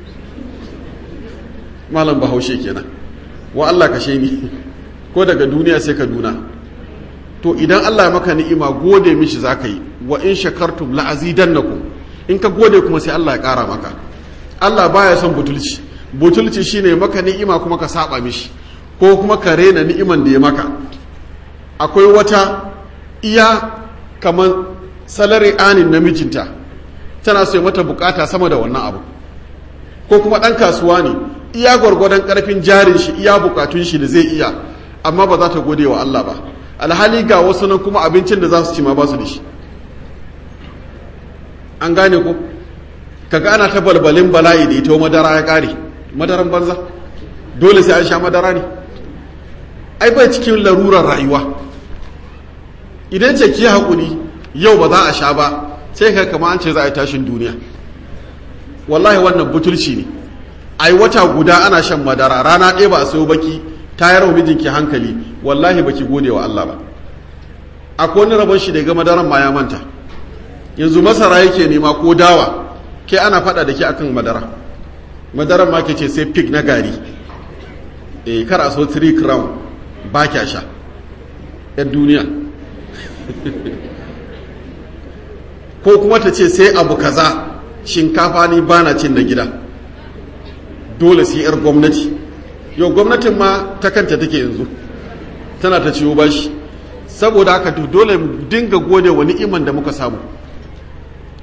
malam bahaushe kenan wa Allah kashe ni ko daga duniya sai ka duna to idan Allah ya maka ni'ima gode mishi za ka yi wa in shakartum la azidannakum in ka gode kuma sai Allah ya ƙara maka Allah baya son butulci butulci shine maka ni'ima kuma ka saba mishi ko kuma ka rena ni'iman da ya maka akwai wata iya kamar salari anin namijinta tana so mata bukata sama da wannan abu ko kuma ɗan kasuwa ne iya gwargwadon ƙarfin jarin shi iya bukatun shi da zai iya amma ba za ta gode wa Allah ba alhali ga wasu nan kuma abincin da za su ci ma ba su da shi an gane ko kaga ana ta balbalin bala'i da ita madara ya kare madaran banza dole sai an sha madara ne ai bai cikin larurar rayuwa idan ce ki haƙuri yau ba za a sha ba sai ka kama an ce za a yi tashin duniya wallahi wannan butulci ne ai wata guda ana shan madara rana ɗaya ba a sayo baki tayar wa mijinki hankali wallahi baki gode wa Allah ba akwai wani rabon shi da ga madaran ma ya manta yanzu masara yake nema ko dawa ke ana fada da ke akan madara madaran ma ke ce sai pig na gari eh kar a so 3 crown ba kya sha yan duniya ko kuma ta ce sai abu kaza shinkafa ni bana cin na gida dole sai yar gwamnati yau gwamnatin ma ta kanta take yanzu tana ta ciwo bashi saboda haka to dole mu dinga gode wa ni'iman da muka samu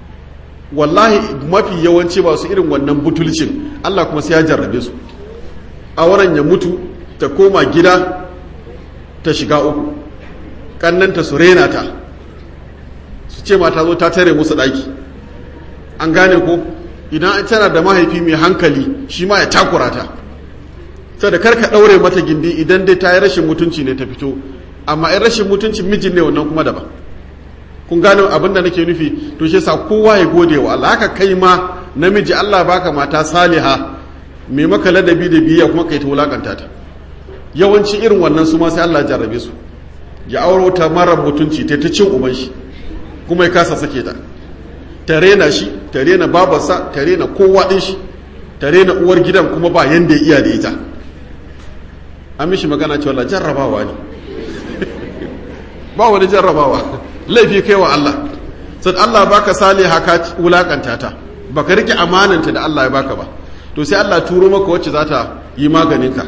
wallahi mafi yawanci ba su irin wannan butulcin Allah kuma sai ya jarrabe su auren ya mutu ta koma gida ta shiga uku kannanta su rena ta su ce mata zo ta tare musu ɗaki an gane ko idan an tana da mahaifi mai hankali shi ma ya takura ta sai da karka ɗaure mata gindi idan dai ta yi rashin mutunci ne ta fito amma in rashin mutunci mijin ne wannan kuma daban kun gane abin da nake nufi to shi sa kowa ya gode wa Allah haka kai ma namiji Allah baka mata saliha mai maka ladabi da biya kuma kai ta wulakanta ta yawanci irin wannan su ma sai Allah jarrabe su ya auro ta mara mutunci ta ta cin uban shi kuma ya kasa sake ta ta rena shi ta rena babarsa ta rena kowa din shi ta rena uwar gidan kuma ba yanda ya iya da ita an mishi magana cewa la jarrabawa ne ba wani jarrabawa laifi kai wa Allah sai Allah baka saliha ka wulakanta ta baka rike amananta da Allah ya baka ba to sai Allah turo maka wacce za ta yi maganinka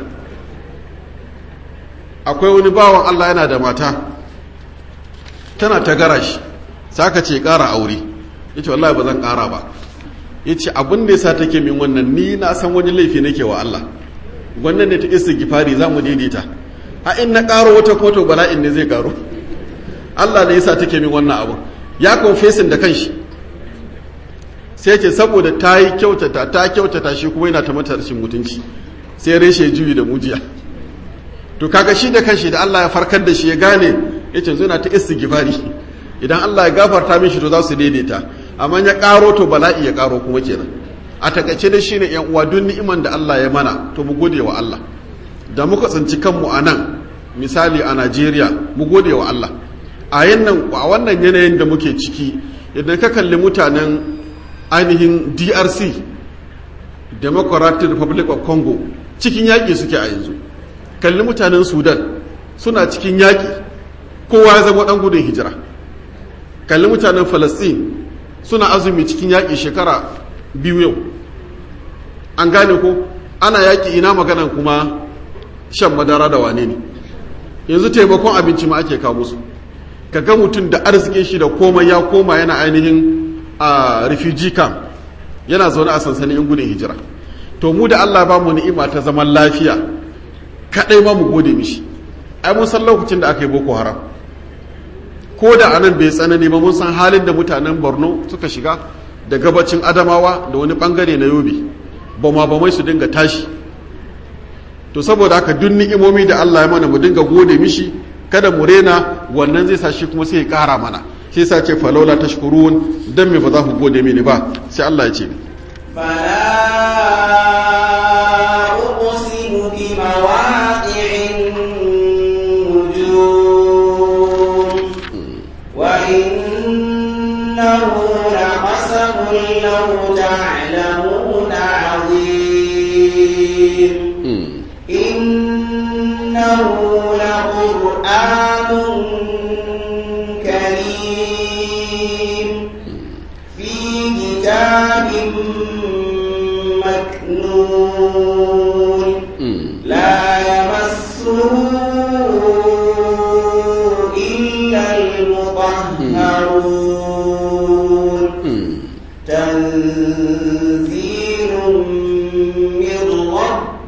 akwai wani bawan Allah yana da mata tana ta gara shi saka ce ƙara aure ya ce wallahi ba zan ƙara ba ya ce abin da ya sa take min wannan ni na san wani laifi nake wa Allah wannan ne ta isa gifari za mu daidaita a in na ƙaro wata koto bala'in ne zai ƙaro Allah ne ya sa take min wannan abu ya confessin da kanshi sai ce saboda ta yi kyautata ta kyautata shi kuma yana ta mata rashin mutunci sai reshe juyi da mujiya to kaga shi da kanshi da Allah ya farkar da shi ya gane ya ce zuna ta istighfari idan Allah ya gafarta mishi to za su daidaita amma ya karo to bala'i ya karo kuma kenan a takaice da shine yan uwa duk ni'iman da Allah ya mana to mu gode wa Allah da muka tsinci kanmu a nan misali a Najeriya mu gode wa Allah a yannan a wannan yanayin da muke ciki idan ka kalli mutanen ainihin DRC Democratic Republic of Congo cikin yaƙi suke a yanzu kalli mutanen Sudan suna cikin yaƙi kowa ya zama ɗan gudun hijira kalli mutanen Falastin suna azumi cikin yaƙi shekara biyu yau an gane ko ana yaƙi ina maganan kuma shan madara da wane ne yanzu taimakon abinci ma ake kawo musu ka ga mutum da arzikin shi da komai ya koma yana ainihin a refugee camp yana zaune a sansanin yan gudun hijira to mu da Allah ba mu ni'ima ta zaman lafiya kadai ma mu gode mishi ai mun san lokacin da aka yi boko haram ko da anan bai tsanani ba mun san halin da mutanen Borno suka shiga da gabacin Adamawa da wani bangare na Yobe bama bamai su dinga tashi to saboda haka duk ni'imomi da Allah ya mana mu dinga gode mishi kada mu rena wannan zai sa shi kuma sai ya kara mana sai sa ce falaula tashkurun dan me ba za ku gode mini ba sai Allah ya ce فلا أقسم بمواقع النجوم وإنه لقسم لو تعلمون عظيم إنه لقرآن كريم في كتاب مكنون لا يمسه إلا المطهرون تنزيل من رب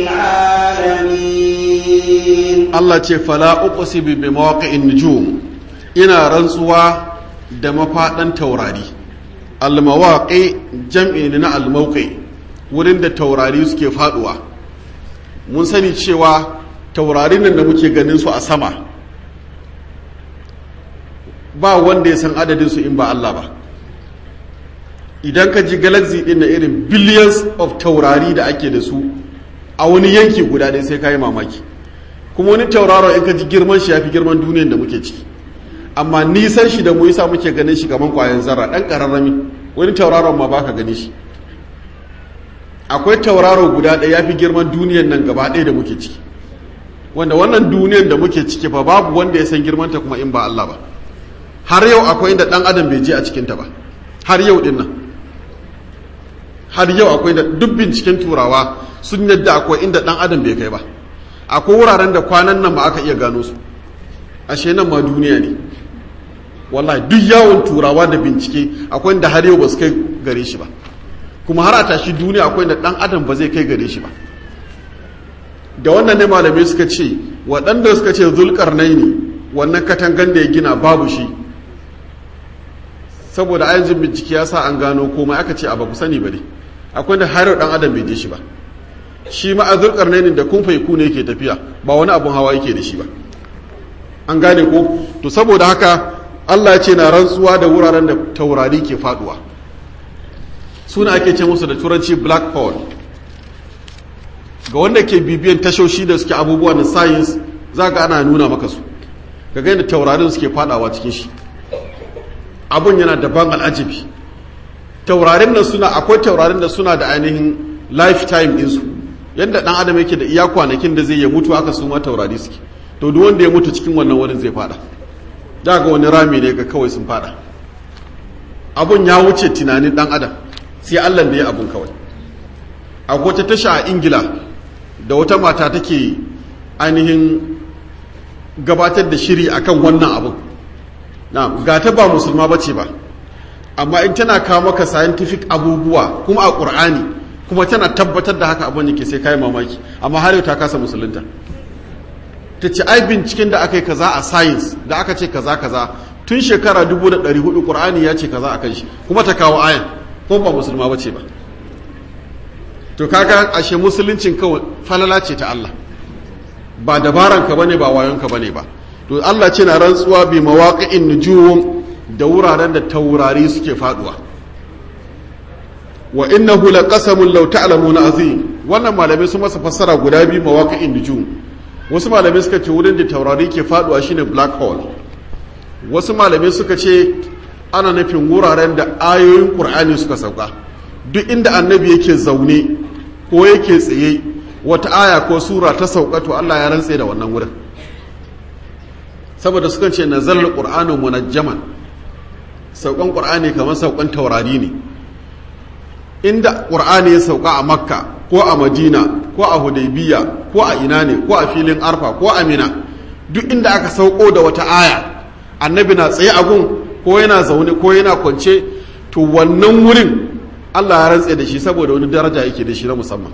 العالمين Allah ce fala uqsimu bi mawaqi'in nujum ina rantsuwa da mafadan taurari al mawaqi jam'i ne na al mawqi wurin da taurari suke faduwa mun sani cewa taurarin nan da muke ganin su a sama ba wanda ya san adadin su in ba Allah ba idan ka ji galaxy din na irin billions of taurari da ake da su a wani yanki guda ɗaya sai ka yi mamaki kuma wani tauraro in ka ji girman shi ya fi girman duniyan da muke ciki amma nisan shi da mu yasa muke ganin shi kamar kwayan zarra ɗan ƙararrami wani tauraron ma baka gani shi akwai tauraro guda ɗaya ya fi girman duniyan nan gaba ɗaya da muke ciki wanda wannan duniyan da muke ciki fa babu wanda ya san girmanta kuma in ba Allah ba har yau akwai inda ɗan adam bai je a cikinta ba har yau ɗin nan har yau akwai da duk binciken turawa sun yadda akwai inda ɗan adam bai kai ba akwai wuraren da kwanan nan ba aka iya gano su ashe nan ma duniya ne wallahi duk yawon turawa da bincike akwai da har yau ba su kai gare shi ba kuma har a tashi duniya akwai da dan adam ba zai kai gare shi ba da wannan ne malamai suka ce waɗanda suka ce zulkarnai ne wannan katangan da ya gina babu shi saboda a yanzu bincike ya sa an gano komai aka ce a ba ku sani ba ne akwai da har dan adam bai je shi ba shi ma a zulkarnai ne da kun faiku ne yake tafiya ba wani abun hawa yake da shi ba an gane ko to saboda haka Allah ce na rantsuwa da wuraren da taurari ke faduwa suna ake ce musu da turanci black hole ga wanda ke bibiyan tashoshi da suke abubuwa na science za ga ana nuna maka su ga gani taurarin suke fadawa cikin shi abun yana daban al'ajabi taurarin nan suna akwai taurarin da suna da ainihin lifetime ɗinsu yadda ɗan adam yake da iya kwanakin da zai ya mutu aka su ma taurari suke to duk wanda ya mutu cikin wannan wurin zai fada da ga wani rami ne ga kawai sun fada abun ya wuce tunanin dan adam sai allah da ya abun kawai akwai ta tasha a ingila da wata mata take ainihin gabatar da shiri akan wannan abun na ga ta ba musulma ba ce ba amma in tana kawo maka scientific abubuwa kuma a ƙur'ani kuma tana tabbatar da haka abin yake sai kayi mamaki amma har yau ta kasa musulunta ta ce ai binciken da aka yi kaza a science da aka ce kaza kaza tun shekara 1400 qur'ani ya ce kaza akan shi kuma ta kawo ayan ko ba musulma bace ba to kaga ashe musuluncin kawai falala ce ta Allah ba dabaran ka bane ba wayon ka bane ba to Allah ce na rantsuwa bi mawaqi'in nujum da wuraren da taurari suke faduwa wa innahu laqasamun law ta'lamuna azim wannan malamai sun masa fassara guda biyu mawaqi'in nujum wasu malamai suka ce wurin da taurari ke faduwa shine black hole wasu malamai suka ce ana nufin wuraren da ayoyin qur'ani suka sauka duk inda annabi yake zaune ko yake tsaye wata aya ko sura ta sauka to Allah ya rantse da wannan wurin saboda suka ce nazalul qur'anu munajjaman saukan qur'ani kamar saukan taurari ne inda qur'ani ya sauka a makka ko a madina ko a hudaybiya ko a ina ne ko a filin arfa ko a mina duk inda aka sauko da wata aya annabi na tsaye a gun ko yana zaune ko yana kwance to wannan wurin Allah ya rantse da shi saboda wani daraja yake da shi na musamman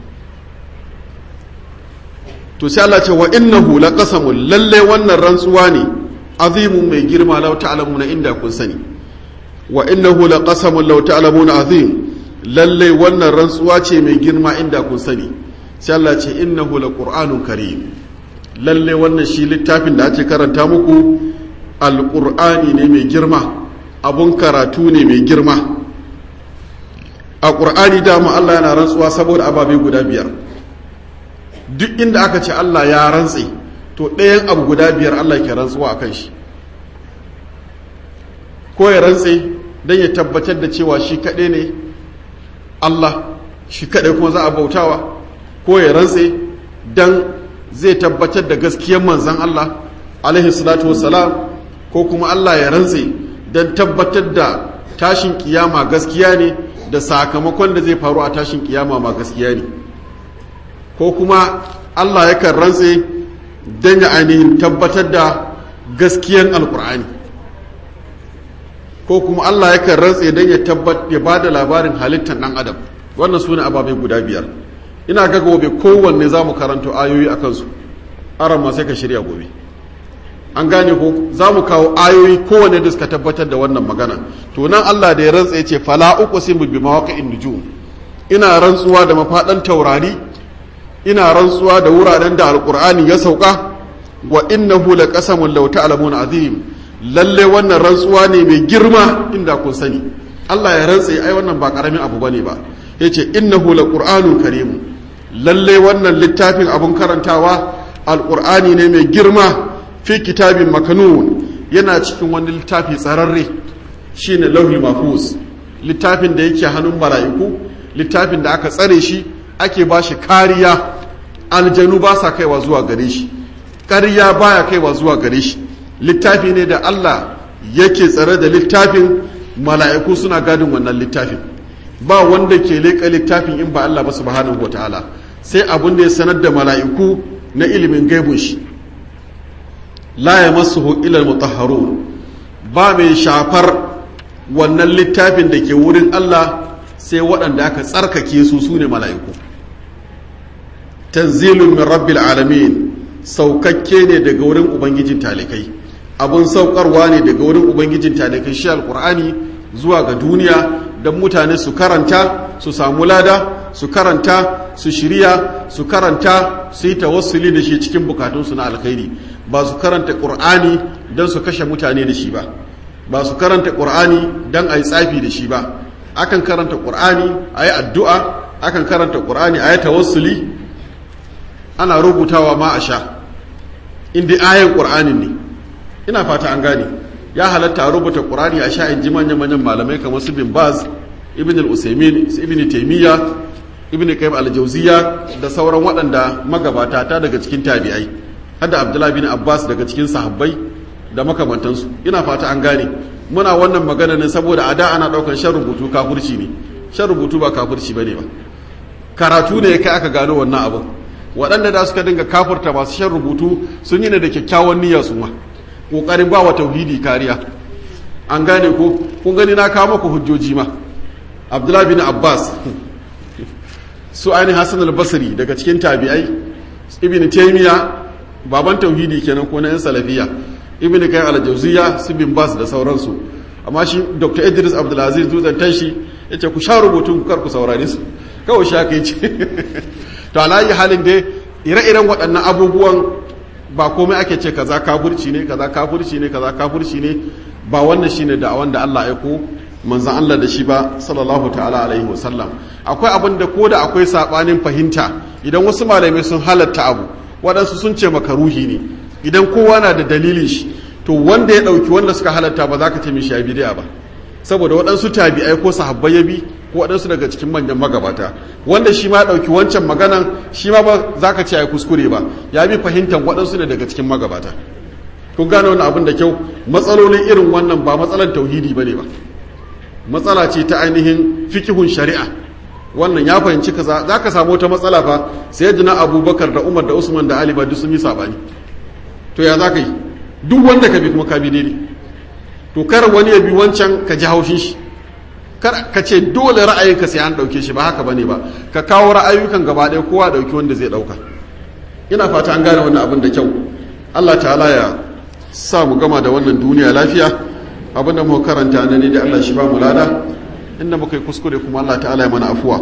to sai Allah ce wa innahu laqasamun lalle wannan rantsuwa ne azimun mai girma law ta'lamuna inda kun sani wa innahu laqasamun law ta'lamuna azim lalle wannan rantsuwa ce mai girma inda kun sani sai Allah ce innahu laqur'anun karim lalle wannan shi littafin da ake karanta muku alqur'ani ne mai girma abun karatu ne mai girma a qur'ani dama Allah yana rantsuwa saboda ababe guda biyar duk inda aka ce Allah ya rantse to ɗayan abu guda biyar Allah ke rantsuwa akan shi ko ya rantse don ya tabbatar da cewa shi kaɗai ne Allah shi kaɗai kuma za a bautawa ko ya rantse don zai tabbatar da gaskiyar manzan Allah alaihi salatu wassalam ko kuma Allah ya rantse don tabbatar da tashin kiyama gaskiya ne da sakamakon da zai faru a tashin kiyama ma gaskiya ne ko kuma Allah yakan rantse don ya ainihin tabbatar da gaskiyan alkur'ani ko kuma Allah yakan rantse don ya tabbat ya ba da labarin halittar ɗan adam wannan su ne ababe guda biyar ina ga gobe kowanne za mu karanto ayoyi a kansu aran ma sai ka shirya gobe an gane ko za mu kawo ayoyi kowanne da suka tabbatar da wannan magana to nan Allah da ya rantse ya ce fala uqsimu bi mawaqi'in nujum ina rantsuwa da mafadan taurari ina rantsuwa da wuraren da alqur'ani ya sauka wa innahu laqasamun law ta'lamun azim lalle wannan rantsuwa ne mai girma inda kun sani Allah ya rantse ai wannan ba karamin abu bane ba yace innahu laqur'anun karim lalle wannan littafin abun karantawa alqur'ani ne mai girma fi kitabin makanun yana cikin wani littafi tsararre shine lauhul mahfuz littafin da yake hannun mala'iku littafin da aka tsare shi ake ba shi kariya aljanu ba sa kaiwa zuwa gare shi ƙarya baya kaiwa zuwa gare shi littafi ne da Allah yake tsare da littafin mala'iku suna gadin wannan littafin ba wanda ke leƙa littafin in ba Allah ba subhanahu wataala sai abin da ya sanar da mala'iku na ilimin gaibun shi la yamassuhu illa almutahharun ba mai shafar wannan littafin da ke wurin Allah sai waɗanda aka tsarkake su su ne mala'iku tanzilun min rabbil alamin saukakke ne daga wurin ubangijin talikai abun saukarwa ne daga wurin ubangijin talikai shi alkur'ani zuwa ga duniya don mutane su karanta su samu lada su karanta su shirya su karanta su yi tawassuli da shi cikin bukatunsu na alkhairi ba su karanta ƙur'ani don su kashe mutane da shi ba ba su karanta ƙur'ani don a yi tsafi da shi ba akan karanta ƙur'ani a yi addu'a akan karanta ƙur'ani a yi tawassuli ana rubutawa ma a sha inda ayan ƙur'anin ne ina fata an gane ya halatta a rubuta ƙur'ani a sha in ji manyan-manyan malamai kamar su bin baz ibn al-usaimin ibn taimiyya ibn qayyim al-jawziya da sauran waɗanda magabata ta daga cikin tabi'ai hadda abdullahi bin abbas daga cikin sahabbai da makamantansu ina fata an gane muna wannan magana ne saboda a da ana ɗaukar shan rubutu kafurci ne shan rubutu ba kafurci bane ba karatu ne kai aka gano wannan abin waɗanda da suka dinga kafurta masu shan rubutu sun yi ne da kyakkyawan niyya su ma ƙoƙarin ba wa tauhidi kariya an gane ko kun gani na kawo muku hujjoji ma abdullahi bin abbas su ainihin hassan al-basri daga cikin tabi'ai ibn taymiya baban tauhidi kenan ko na yan salafiya ibn kai al-jawziya su bin bas da sauransu amma shi dr idris abdulaziz dutsen tashi ya ce ku sha rubutun kar ku saurare su kawai sha kai ce to alayi halin dai ire-iren waɗannan abubuwan ba komai ake ce kaza kafurci ne kaza kafurci ne kaza kafurci ne ba wannan shine da wanda Allah ya ko manzan Allah da shi ba sallallahu ta'ala alaihi wasallam akwai abin da ko da akwai sabanin fahimta idan wasu malamai sun halatta abu waɗansu sun ce makaruhi ne idan kowa na da dalilin shi to wanda ya ɗauki wanda suka halatta ba za ka ce mishi ya bidiya ba saboda waɗansu tabi'ai ko sahabbai ya bi ko waɗansu daga cikin manyan magabata wanda shi ma ɗauki wancan maganan shi ma ba za ka ce ya kuskure ba ya bi fahimtar waɗansu ne daga cikin magabata kun gane wani abin da kyau matsalolin irin wannan ba matsalar tauhidi ba ne ba matsala ce ta ainihin fikihun shari'a wannan ya fahimci kaza za ka samu wata matsala fa sai jina abubakar da umar da usman da ali ba duk sun yi saɓani to ya za ka yi duk wanda ka bi kuma ka bi daidai to kar wani ya bi wancan ka ji haushin shi kar ka ce dole ra'ayinka sai an ɗauke shi ba haka bane ba ka kawo ra'ayukan gaba ɗaya kowa ɗauki wanda zai ɗauka ina fata an gane wannan abin da kyau Allah ta'ala ya sa mu gama da wannan duniya lafiya abinda mu karanta na ne da Allah shi ba mu lada inda muka yi kuskure kuma Allah ta'ala ya mana afuwa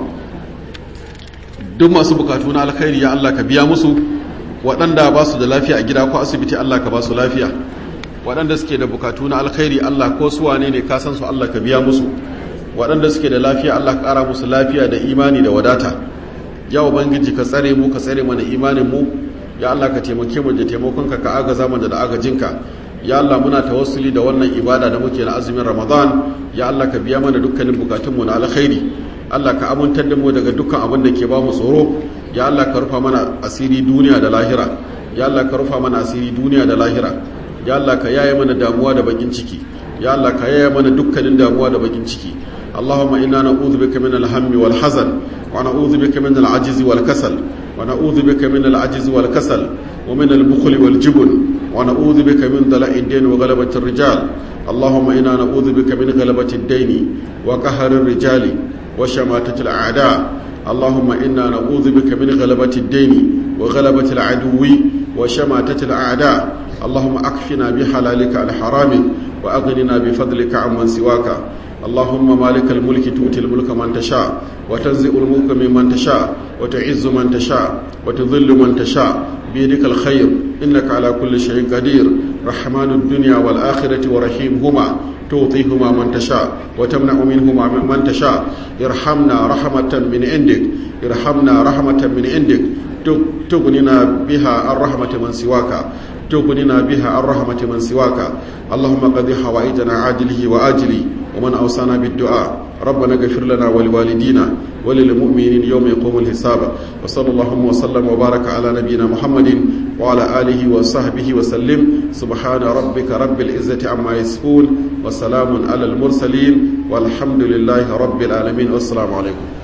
duk masu bukatu na alkhairi ya Allah ka biya musu waɗanda ba su da lafiya a gida ko asibiti Allah ka ba su lafiya waɗanda suke da bukatu na alkhairi Allah ko su wane ne ka san su Allah ka biya musu waɗanda suke da lafiya Allah ka ƙara musu lafiya da imani da wadata ya ubangiji ka tsare mu ka tsare mana imanin mu ya Allah ka taimake mu da taimakonka ka agaza mu da agajinka ya Allah muna tawassuli da wannan ibada da muke na azumin Ramadan ya Allah ka biya mana dukkanin bukatunmu na alkhairi Allah ka amintar da mu daga dukkan abin da ke ba mu tsoro ya Allah ka rufa mana asiri duniya da lahira ya Allah ka rufa mana asiri duniya da lahira ya Allah ka yaye mana damuwa da bakin ciki ya Allah ka yaye mana dukkanin damuwa da bakin ciki اللهم إنا نعوذ بك من الهم والحزن ونعوذ بك من العجز والكسل ونعوذ بك من العجز والكسل ومن البخل والجبن ونعوذ بك من دلاء الدين وغلبة الرجال اللهم إنا نعوذ بك من غلبة الدين وقهر الرجال وشماتة الأعداء اللهم إنا نعوذ بك من غلبة الدين وغلبة العدو وشماتة الأعداء اللهم أكفنا بحلالك عن حرامك وأغننا بفضلك عمن سواك اللهم مالك الملك تؤتي الملك من تشاء وتنزع الملك ممن تشاء وتعز من تشاء وتذل من تشاء بيدك الخير إنك على كل شيء قدير رحمن الدنيا والآخرة ورحيمهما تعطيهما من تشاء وتمنع منهما من تشاء ارحمنا رحمة من عندك ارحمنا رحمة من عندك تغننا بها الرحمة من سواك تغننا بها الرحمة من سواك اللهم قضي حوائجنا عاجله وآجله ومن أوصانا بالدعاء ربنا اغفر لنا ولوالدينا وللمؤمنين يوم يقوم الحساب وصلى الله وسلم وبارك على نبينا محمد وعلى آله وصحبه وسلم سبحان ربك رب العزة عما يصفون وسلام على المرسلين والحمد لله رب العالمين والسلام عليكم